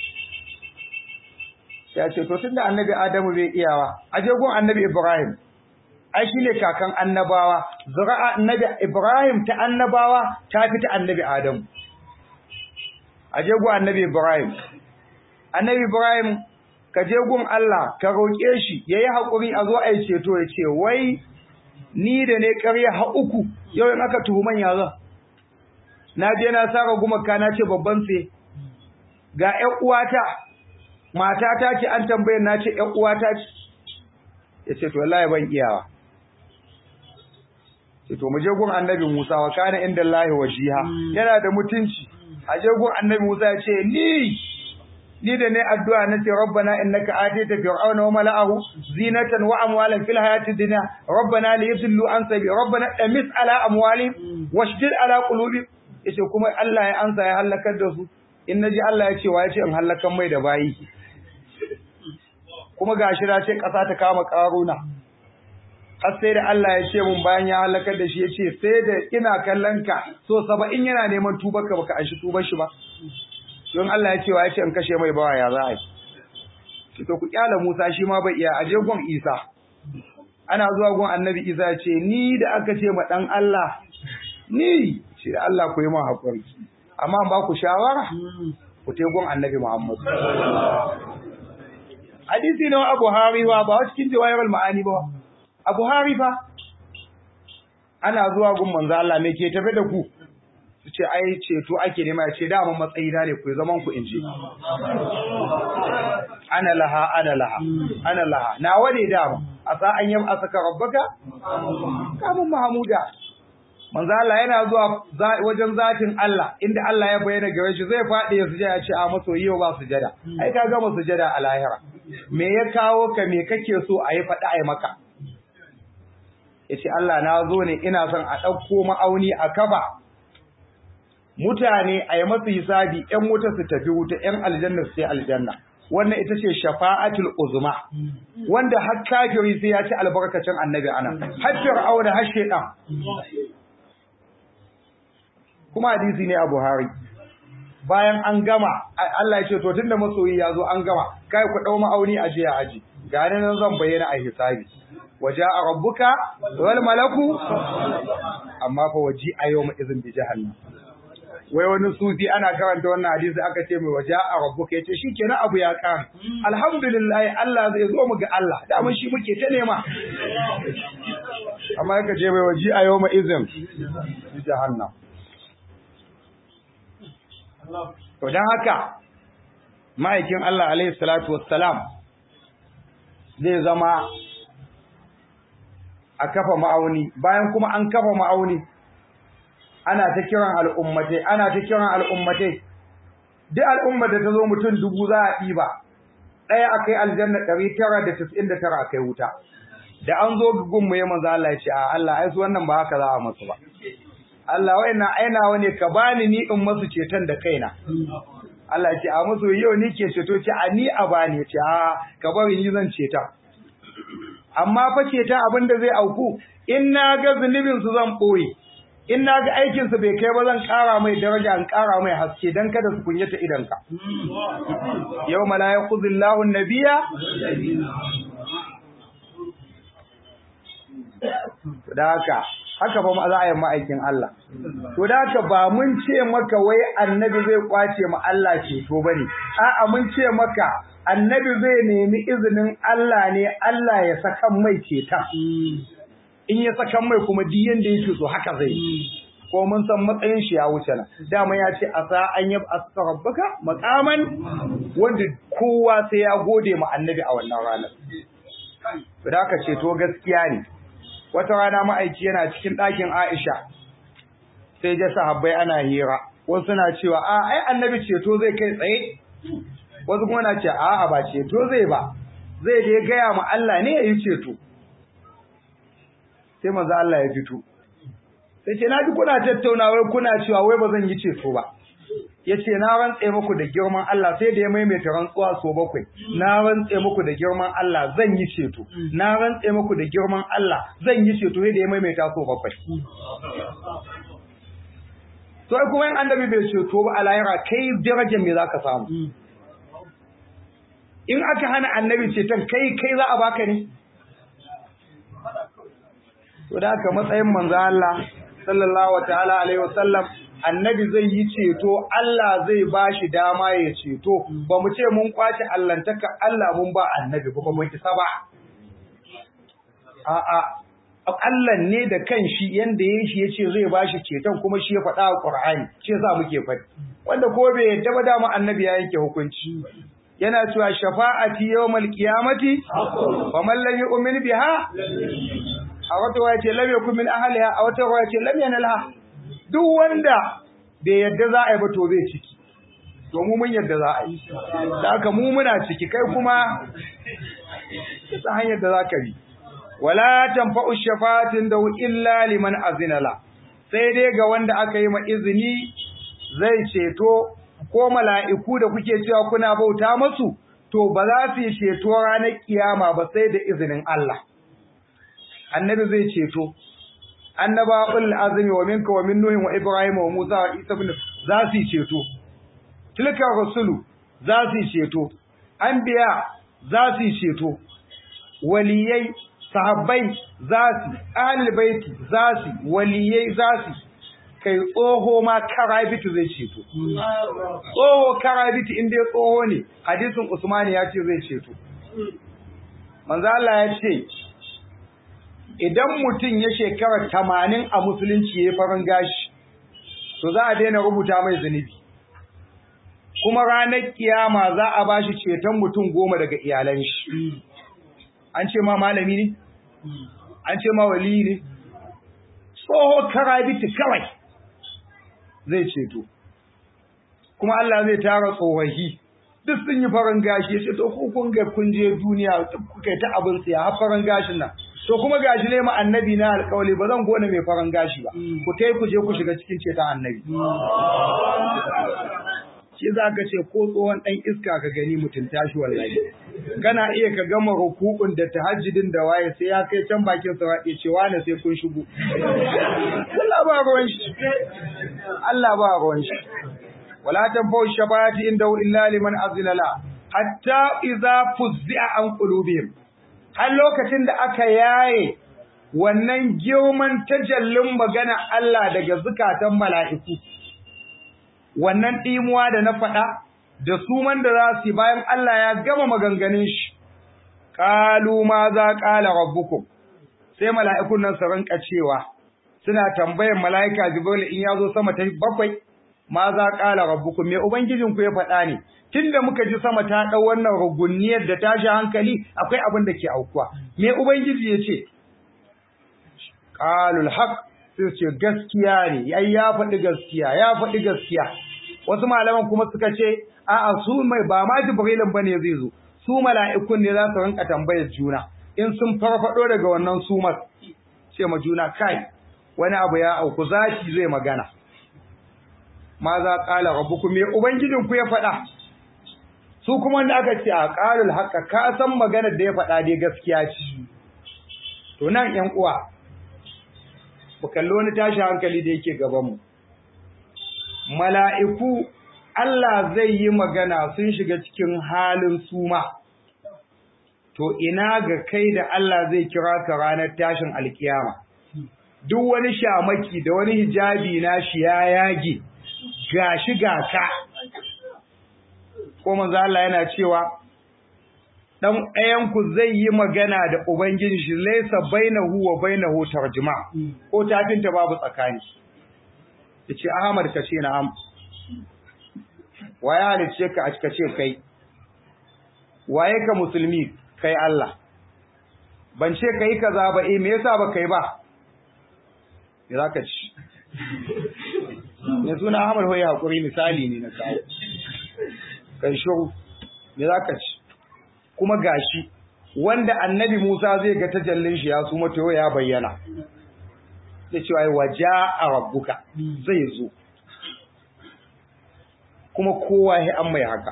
ya ce to tunda annabi adamu bai iyawa a je gun annabi ibrahim ai shine kakan annabawa zuri'a annabi ibrahim ta annabawa ta fi ta annabi adamu a je gun annabi ibrahim annabi ibrahim ka je gun Allah ka roƙe shi yayi hakuri a zo a yi ceto ya ce wai ni da ne ƙarya ha uku yau in aka tuhuman ya zan na je na saka gumaka na ce babban sai ga ƴan uwata matata ce an tambaye na ce ƴan uwata ce yace to wallahi ban iyawa ce to mu je gun annabi Musa wa kana inda Allah wajiha yana da mutunci a je gun annabi Musa ya ce ni ni da ne addu'a na ce rabbana innaka atita fir'auna wa mala'ahu zinatan wa amwalan fil hayati dunya rabbana liyudillu an sabi rabbana damis ala amwali washdid ala qulubi yace kuma Allah ya ansa ya halakar da su in naji Allah ya ce wa yace in halakan mai da bayi kuma gashi da ce kasa ta kama karuna har sai da Allah ya ce mun bayan ya halakar da shi ya ce sai da ina kallon ka so saba'in yana neman tubar ka baka an shi tubar shi ba don Allah ya ce wa ya ce in kashe mai bawa ya za a yi to ku kyala Musa shi ma bai iya aje gon Isa ana zuwa gon Annabi Isa ya ce ni da aka ce ma dan Allah ni ce da Allah ku yi ma hakuri amma ba ku shawara ku te gon Annabi Muhammad hadisi na Abu Harifa ba cikin jawayar ma'ani ba Abu Harifa ana zuwa gun manzo Allah me ke tafe da ku su ce ai ceto ake nema ya ce dama matsayi na ne ku zaman ku inji ana laha ana laha ana laha na wade dama asa an yam asaka rabbaka kamun mahmuda manzo Allah yana zuwa wajen zatin Allah inda Allah ya bayyana gare shi zai fadi ya sujada ya ce a maso yau ba sujada ai ka gama sujada a lahira me ya kawo ka me kake so a yi faɗi a yi maka yace Allah na zo ne ina son a ɗauko ma'auni a kafa mutane a yi masu hisabi ‘yan wuta su tafi wuta ‘yan aljanna su sai aljanna wannan ita ce shafa'atul uzma wanda har kafiri sai ya ci albarkacin annabi ana har fir'auna har shedan kuma hadisi ne a Buhari bayan an gama Allah ya ce to tunda masoyi ya zo an gama kai ku dau ma'auni a jiya aji ga nan zan bayyana a hisabi waja'a rabbuka wal malaku amma fa waji a yawma izin bi jahannam wai wani sufi ana karanta wannan hadisi aka ce mai waje a rabbuka yace shikenan abu ya kare alhamdulillah Allah zai zo mu ga Allah da mun shi muke ta nema amma yaka ce mai waje a yawma izin jahannam to dan haka ma'aikin Allah alaihi salatu wassalam zai zama a kafa ma'auni bayan kuma an kafa ma'auni ana ta kiran al'ummatai ana ta kiran al'ummatai duk al'ummar da ta zo mutum dubu za a ɗiba ɗaya a kai aljanna ɗari tara da tis'in da tara a kai wuta da an zo gun mu ya manzo Allah ya ce a Allah ai su wannan ba haka za a masu ba Allah wayannan ainawa ne ka bani ni in masu ceton da kaina Allah ya ce a musu yau ni ke ceto ce a ni a bani ce a ka bari ni zan ceta amma fa ceta abin da zai auku in na ga zunubin su zan ɓoye in na ga aikinsa bai kai ba zan ƙara mai daraja in ƙara mai haske don kada su kunyata idanka. Yau mala ya kuzillahu nabiya? Da haka, haka ba za a yi ma'aikin Allah. To da haka ba mun ce maka wai annabi zai kwace ma Allah ceto ba ne, a'a mun ce maka annabi zai nemi izinin Allah ne Allah ya sakan mai ceton. in ya saka mai kuma duk yanda yake so haka zai ko mun san matsayin shi ya wuce nan dama ya ce asa an yab asrabbaka maqaman wanda kowa sai ya gode ma annabi a wannan ranar to da aka ce to gaskiya ne wata rana ma'aiki yana cikin ɗakin Aisha sai ya sahabbai ana hira wasu na cewa a ai annabi ceto zai kai tsaye wasu kuma na ce a'a ba ceto zai ba zai je gaya ma Allah ne ya yi ceto sai manzo Allah ya fito sai ce naji kuna tattauna wai kuna cewa wai ba zan yi ceto ba yace na rantse muku da girman Allah sai da ya maimaita rantsuwa so bakwai na rantse muku da girman Allah zan yi ceto na rantse muku da girman Allah zan yi ceto sai da ya maimaita so bakwai to ai kuma in annabi bai ceto ba a lahira kai darajar me zaka samu in aka hana annabi ceton kai kai za a baka ne to da haka matsayin manzo Allah sallallahu ta'ala alaihi wasallam annabi zai yi ceto Allah zai bashi dama ya ceto ba mu ce mun kwace allantaka Allah mun ba annabi ba mun isa ba a'a Allah ne da kanshi yanda yayin shi yace zai bashi ceton kuma shi ya faɗa a Qur'ani shi yasa muke faɗi wanda ko bai yadda ba dama annabi ya yanke hukunci yana cewa shafa'ati yawmal qiyamati wa man lam yu'min biha a wata waya ce lam yakun min ahliha a wata waya ce lam yanalha duk wanda bai yadda za a yi ba to bai ciki to mu mun yadda za a yi da haka mu muna ciki kai kuma ta hanyar da za ka bi wala tanfa'u shafa'atin da illa liman azina la sai dai ga wanda aka yi ma izini zai ceto ko mala'iku da kuke cewa kuna bauta masu to ba za su yi ceto ranar kiyama ba sai da izinin Allah annabi zai ceto annaba ul azmi wa minka wa min nuhin wa ibrahim wa musa wa isa ibn za su ceto tilka rasulu za su ceto anbiya za su ceto waliyai sahabbai za su ahlul baiti za su waliyai za su kai tsoho ma karabitu zai ceto tsoho karabitu in dai tsoho ne hadisin usmani ya ce zai ceto manzo Allah ya ce idan mutum ya shekara tamanin a musulunci ya farin gashi to za a daina rubuta mai zunubi kuma ranar kiyama za a bashi ceton mutum goma daga iyalan shi an ce ma malami ne an ce ma wali ne tsoho karabiti kawai zai ceto kuma Allah zai tara tsohahi duk sun yi farin gashi ya ce to ku kun ga kun je duniya kuka yi ta abin siya har farin gashin nan to kuma gashi ne ma annabi na alƙawali ba zan gone mai farin gashi ba ku tai ku je ku shiga cikin ceton annabi shi za ka ce ko tsohon ɗan iska ka gani mutum tashi wallahi kana iya ka gama rukukun da tahajjudin da waye sai ya kai can bakin sa ya ce wani sai kun shigo Allah ba ruwan shi Allah ba ruwan shi wala tanfa'u shafa'ati inda illa liman azina la hatta idza fuzzi'a an qulubihim har lokacin da aka yaye wannan girman tajallin magana Allah daga zukatan mala'iku wannan ɗimuwa da na faɗa da suman da za su yi bayan Allah ya gama maganganun shi qalu ma za qala rabbukum sai mala'ikun nan su rinka cewa suna tambayar mala'ika Jibril in ya zo sama ta bakwai ma za qala rabbukum me ubangijinku ya faɗa ne tunda muka ji sama ta ɗau wannan rugunniyar da tashi hankali akwai abin da ke aukuwa me ubangiji ya ce qalul haqq sai ce gaskiya ne ai ya faɗi gaskiya ya faɗi gaskiya wasu malaman kuma suka ce a'a su mai ba ma jibrilin bane zai zo su mala'ikun ne za su rinka tambayar juna in sun farfado daga wannan sumar ce ma juna kai wani abu ya auku zaki zai magana ma za qala rabbukum me ubangijin ku ya faɗa su kuma wanda aka ce a qalul haqqa ka san maganar da ya faɗa dai gaskiya ce to nan ƴan uwa ku kalli wani tashi hankali da yake gabanmu. Mala'iku Allah zai yi magana sun shiga cikin halin suma, to ina ga kai da Allah zai kira ka ranar tashin alkiyama. Duk wani shamaki da wani hijabi na shi ya yage, ga shi ga ka. Ko manzo Allah yana cewa, dan ɗayanku zai yi magana da Ubangiji shi laisa bainahu wa bainahu tarjuma ko tafinta babu tsakani yace Ahmad ka ce na'am waye halice ka ka ce kai waye ka musulmi kai Allah ban ce kai kaza ba eh me yasa ba kai ba me zaka ci ne suna Ahmad hoye hakuri misali ne na kawo kai shiru me zaka ci kuma gashi wanda annabi Musa zai ga tajallin shi ya su mato ya bayyana da cewa ai waja a rabbuka zai zo kuma kowa ya an mai haka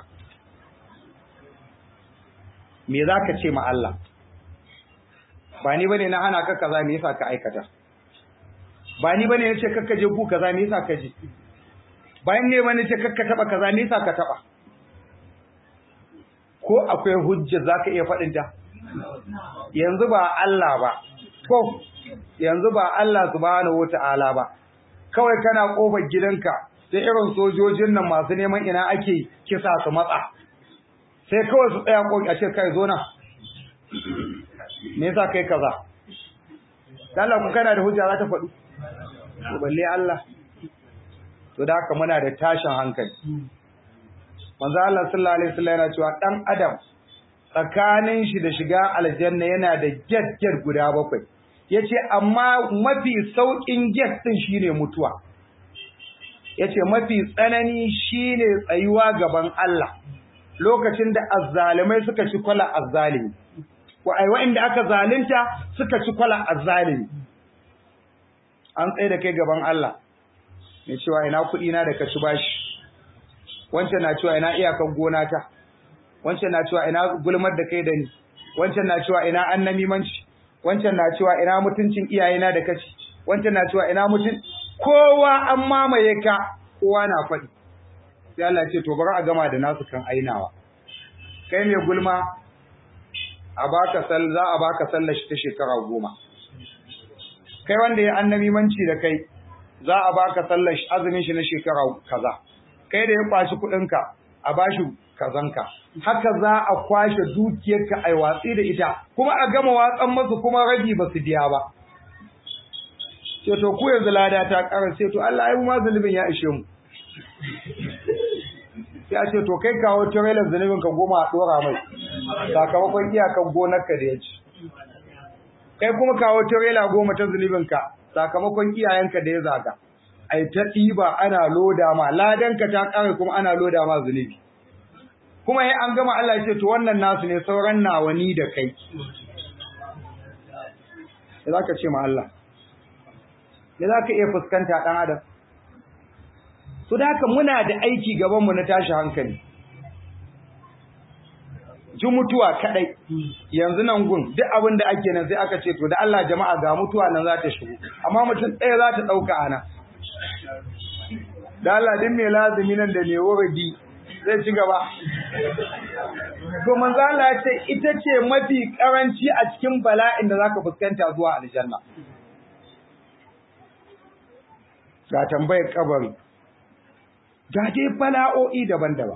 me zaka ce ma Allah ba ni bane na hana ka kaza me yasa ka aikata ba ni bane nace kakka je ku kaza me yasa ka je bayan ne bane nace kakka taba kaza me yasa ka taba ko akwai hujja zaka iya faɗin ta yanzu ba Allah ba ko yanzu ba Allah subhanahu wataala ba kawai kana kofar gidanka sai irin sojojin nan masu neman ina ake kisa su matsa sai kawai su tsaya ko a ce kai zo na me yasa kai kaza Allah ku kana da hujja za ta faɗu to balle Allah to da haka muna da tashin hankali manzo Allah sallallahu alaihi wasallam yana cewa dan adam tsakanin shi da shiga aljanna yana da get guda bakwai yace amma mafi saukin get din shine mutuwa yace mafi tsanani shine tsayuwa gaban Allah lokacin da azzalimai suka ci kwala azzalimi wa ai wa'inda aka zalunta suka ci kwala azzalimi an tsaye da kai gaban Allah ne cewa ina kuɗi na da ka ci bashi wancan na cewa ina iyakan gona ta wancan na cewa ina gulmar da kai da ni wancan na cewa ina annamimanci wancan na cewa ina mutuncin iyayena da kaci wancan na cewa ina mutun kowa an mamaye ka kowa na faɗi sai Allah ce to bari a gama da nasu kan ainawa kai mai gulma a baka sal za a baka sallar shi ta shekara goma kai wanda ya annabi manci da kai za a baka sallar shi azumin shi na shekara kaza kai da ya kwashi kuɗin ka a bashi kazanka haka za a kwashe dukiyarka ai watsi da ita kuma a gama watsan masu kuma rabi ba su biya ba ce to ku yanzu lada ta ƙara ce to Allah ai mu ma zulubin ya ishe mu sai a ce to kai kawo trailer zunubin ka goma a dora mai sakamakon iyakan gonarka da ya ci kai kuma kawo trailer goma ta zunubin ka sakamakon iyayenka da ya zaga ai ta ɗiba ana loda ma ladanka ta ƙare kuma ana loda ma zunubi kuma sai an gama Allah ya ce to wannan nasu ne sauran nawa ni da kai me za ka ce ma Allah me za ka iya fuskanta ɗan adam su da haka muna da aiki gabanmu na tashi hankali ji mutuwa kadai yanzu nan gun duk abin da ake nan sai aka ce to da Allah jama'a ga mutuwa nan za ta shigo amma mutum ɗaya za ta ɗauka ana da Allah din mai lazumi nan da mai wuridi zai ci gaba to manzo Allah ya ce ita ce mafi karanci a cikin bala'in da zaka fuskanta zuwa aljanna ga tambayar kabari ga dai bala'o'i daban-daban.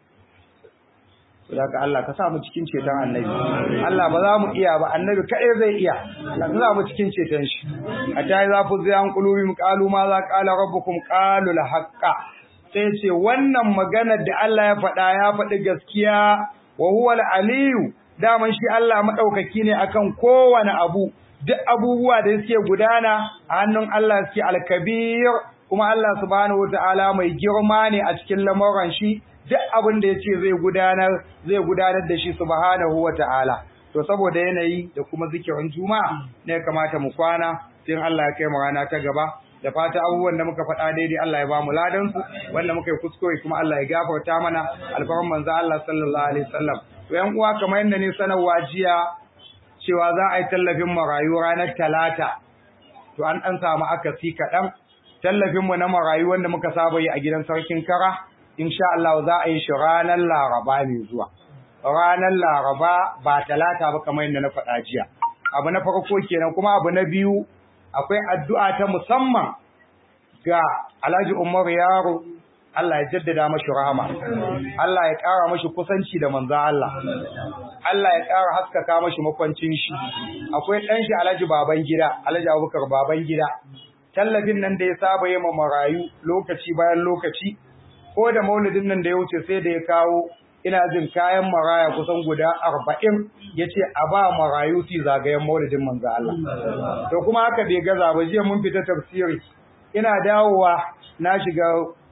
Saboda Allah ka sa mu cikin ceton annabi. Allah ba za mu iya ba, annabi kaɗai zai iya. Allah ka sa mu cikin ceton shi. A ta yi zafi zai an kulubi mu ƙalu ma za ƙala rabbukum ƙalu la haƙƙa. Sai ce wannan maganar da Allah ya faɗa ya faɗi gaskiya wa huwa aliyu daman shi Allah maɗaukaki ne akan kowane abu. Duk abubuwa da suke gudana a hannun Allah suke alkabir kuma Allah subhanahu wataala mai girma ne a cikin lamuran shi duk abin da yace zai gudanar zai gudanar da shi subhanahu wataala to saboda yanayi da kuma zikirin juma'a ne kamata mu kwana sai Allah ya kai mu rana ta gaba da fata abubuwan da muka faɗa daidai Allah ya ba mu ladan su wanda muka yi kuskure kuma Allah ya gafarta mana alfarman manzo Allah sallallahu alaihi wasallam to yan uwa kamar yadda ne sanarwa jiya cewa za a yi tallafin marayu ranar talata to an ɗan samu akasi kaɗan tallafinmu na marayu wanda muka saba yi a gidan sarkin kara insha Allah za a yi shi ranar laraba mai zuwa ranar laraba ba talata ba kamar yadda na faɗa jiya abu na farko kenan kuma abu na biyu akwai addu'a ta musamman ga Alhaji Umar Yaro Allah ya jaddada mashi rahama Allah ya ƙara mashi kusanci da manzo Allah Allah ya ƙara haskaka mashi makwancin shi akwai ɗan shi Alhaji baban gida Alhaji Abubakar baban gida tallafin nan da ya saba yi ma marayu lokaci bayan lokaci ko da maulidin nan da ya wuce sai da ya kawo ina jin kayan maraya kusan guda arba'in ya ce a ba marayu fi zagayen maulidin manzo Allah to kuma haka bai gaza ba jiya mun fita tafsiri ina dawowa na shiga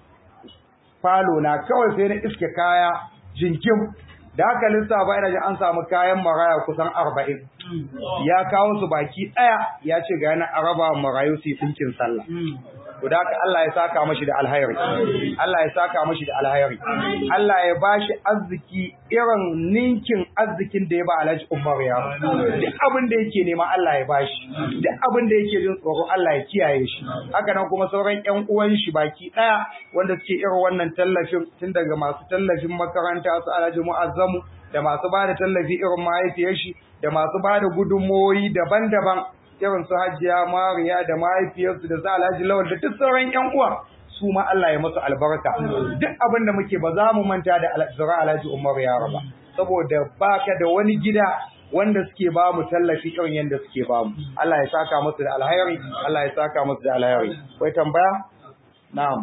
falo na kawai sai na iske kaya jinkim da haka lissafa ina jin an samu kayan maraya kusan arba'in ya kawo su baki ɗaya ya ce ga yana araba marayu su yi sallah to da haka Allah ya saka mashi da alhairi Allah ya saka mashi da alhairi Allah ya bashi arziki irin ninkin arzikin da ya ba Alhaji Umar ya duk abin da yake nema Allah ya bashi duk abin da yake jin tsoro Allah ya kiyaye shi haka nan kuma sauran ƴan uwan shi baki daya wanda suke irin wannan tallafin tun daga masu tallafin makaranta su Alhaji Mu'azzamu da masu ba da tallafi irin mahaifiyar shi da masu ba da gudunmoyi daban-daban irin su hajiya mariya da mahaifiyarsu da sa alhaji lawal da duk sauran yan uwa su ma Allah ya musu albarka duk abin da muke ba za mu manta da zura alhaji umar ya raba saboda baka da wani gida wanda suke ba mu tallafi irin yadda suke ba mu Allah ya saka musu da alhairi Allah ya saka musu da alhairi wai tambaya na'am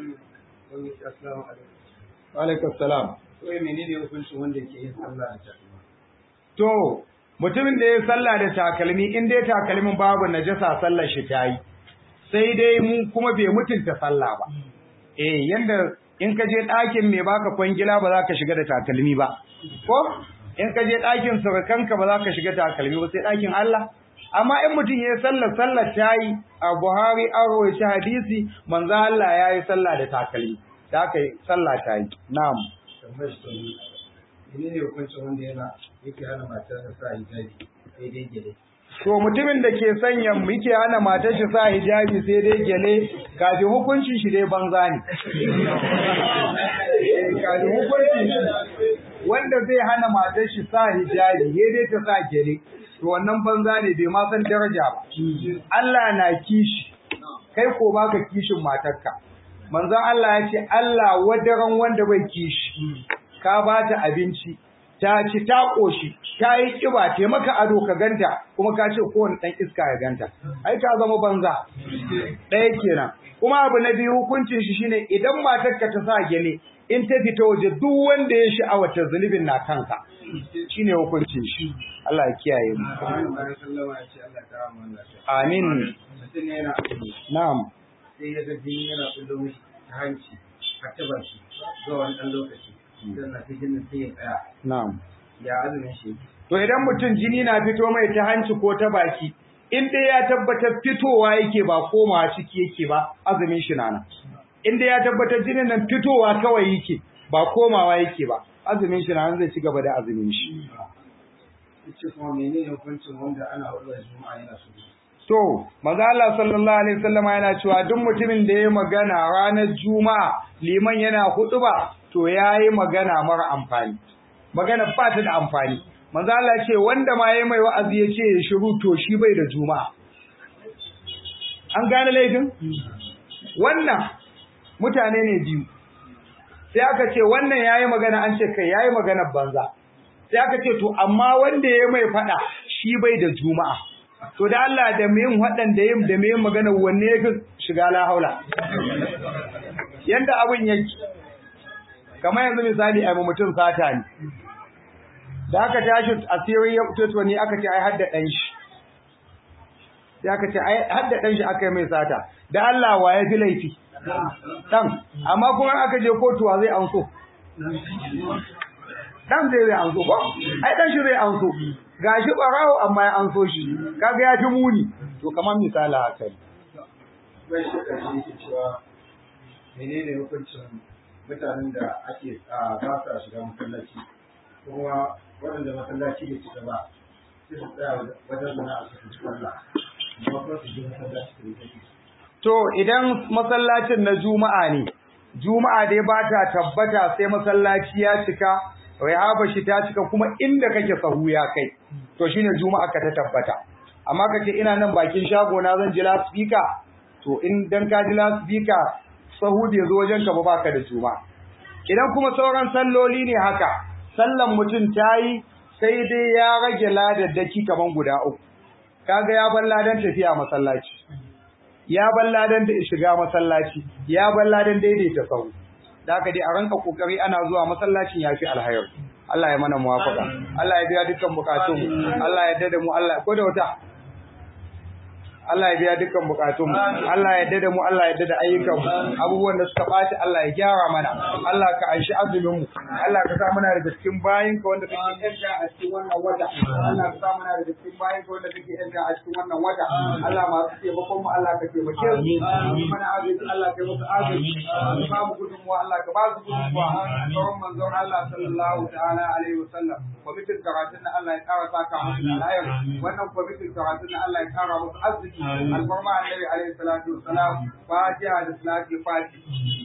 wa alaikum salam wai menene hukuncin wanda ke yin sallah a to mutumin da ya sallah da takalmi in dai takalmin babu najasa sallar shi ta yi sai dai mu kuma bai mutunta sallah ba eh yanda in ka je ɗakin mai baka kwangila ba za ka shiga da takalmi ba ko in ka je ɗakin surukanka ba za ka shiga takalmi ba sai ɗakin Allah amma in mutum ya yi sallar sallar ta yi a Buhari an rawaita hadisi manzo Allah ya yi sallah da takalmi da aka yi sallah ta yi na'am tambayar shi ne ne hukuncin wanda yana yake hana matar da sa hijabi daidai gele to mutumin da ke sanya muke hana matar shi sa hijabi sai dai gele kafin hukuncin shi dai banza ne kafin hukuncin shi wanda zai hana matar shi sa hijabi sai dai ta sa gele to wannan banza ne bai ma san daraja ba Allah na kishi kai ko baka kishin matarka manzon Allah ya ce Allah wadaran wanda bai kishi ka bata abinci ta ci ta koshi ta yi kiba ta maka ado ka ganta kuma ka ce kowane dan iska ya ganta ai ka zama banza ɗaya kenan kuma abu na biyu hukuncin shi shine idan matarka ta sa gele in ta fita waje duk wanda ya sha'awa ta zulubin na kanka shine hukuncin shi Allah ya kiyaye mu amin na'am sai ya ga jini yana kullo mishi ta hanci har ta baki zuwa wani ɗan lokaci sannan sai jinin sai ya tsaya na'am ya azumin shi to idan mutum jini na fito mai ta hanci ko ta baki in dai ya tabbatar fitowa yake ba komawa ciki yake ba azumin shi nana in dai ya tabbatar jinin nan fitowa kawai yake ba komawa yake ba azumin shi nana zai ci gaba da azumin shi ce kuma menene hukuncin wanda ana hudu juma'a yana so To, maza Allah sallallahu Alaihi wasallam yana cewa duk mutumin da ya magana ranar Juma'a liman yana hutuba to ya yi magana mara amfani. Magana ba ta da amfani. Maza Allah ce wanda ma ya mai wa'azi ya ce ya shiru to shi bai da Juma'a. An gane laifin? Wannan mutane ne biyu. Sai aka ce wannan ya yi magana an ce kai ya yi magana banza. Sai aka ce to amma wanda ya mai faɗa shi bai da Juma'a. to da Allah da mai waɗanda yin da mai magana wanne ya fi shiga la haula yanda abin yake kamar yanzu misali a mutum sata ne da aka tashi asiri ya fito ne aka ce ai hadda ɗan shi sai aka ce ai hadda ɗan shi aka yi mai sata da Allah wa ya fi laifi ɗan amma kuma aka je kotuwa zai anso dan zai zai anso ko ai dan shi zai anso gashi barawo amma ya anso shi kaga ya fi muni to kamar misali haka ne bai shi ƙarshe yake cewa menene hukuncin mutanen da ake a ba sa shiga masallaci kuma waɗanda masallaci bai cika ba sai su tsaya wajen sana'a su ci sallah amma kuma su je masallaci su rike to idan masallacin na juma'a ne juma'a dai ba ta tabbata sai masallaci ya cika rihaba shi ta cika kuma inda kake sahu ya kai to shine juma'a ka ta tabbata amma kace ina nan bakin shago na zan ji loudspeaker to in dan ka ji loudspeaker sahu bai zo wajen ka ba baka da juma'a idan kuma sauran salloli ne haka sallan mutum tayi sai dai ya rage ladaddaki kaman guda uku kaga ya bar ladan tafiya masallaci ya bar ladan da shiga masallaci ya bar ladan daidaita sahu da haka dai a ranka kokari ana zuwa masallacin yafi alhayar Allah ya mana muwafaka Allah ya biya dukkan bukatun Allah ya dada mu Allah ko da wata Allah ya biya dukkan bukatun Allah ya dada mu Allah ya dada ayyukan mu abubuwan da suka baci Allah ya gyara mana Allah ka aishi azumin mu Allah ka sa muna daga cikin bayin ka wanda kake yanka a cikin wannan wata Allah ka sa muna daga cikin bayin ka wanda kake yanka a cikin wannan wata Allah masu taimakon mu Allah ka taimake su mana agaji Allah ka yi musu agaji ba mu gudunmuwa Allah ka ba su gudunmuwa sauran manzon Allah sallallahu ta'ala alaihi wasallam kwamitin karatun na Allah ya kara saka musu da alayar wannan kwamitin karatun na Allah ya kara musu arziki alfarma annabi alaihi salatu wasalam fatiha da salati fati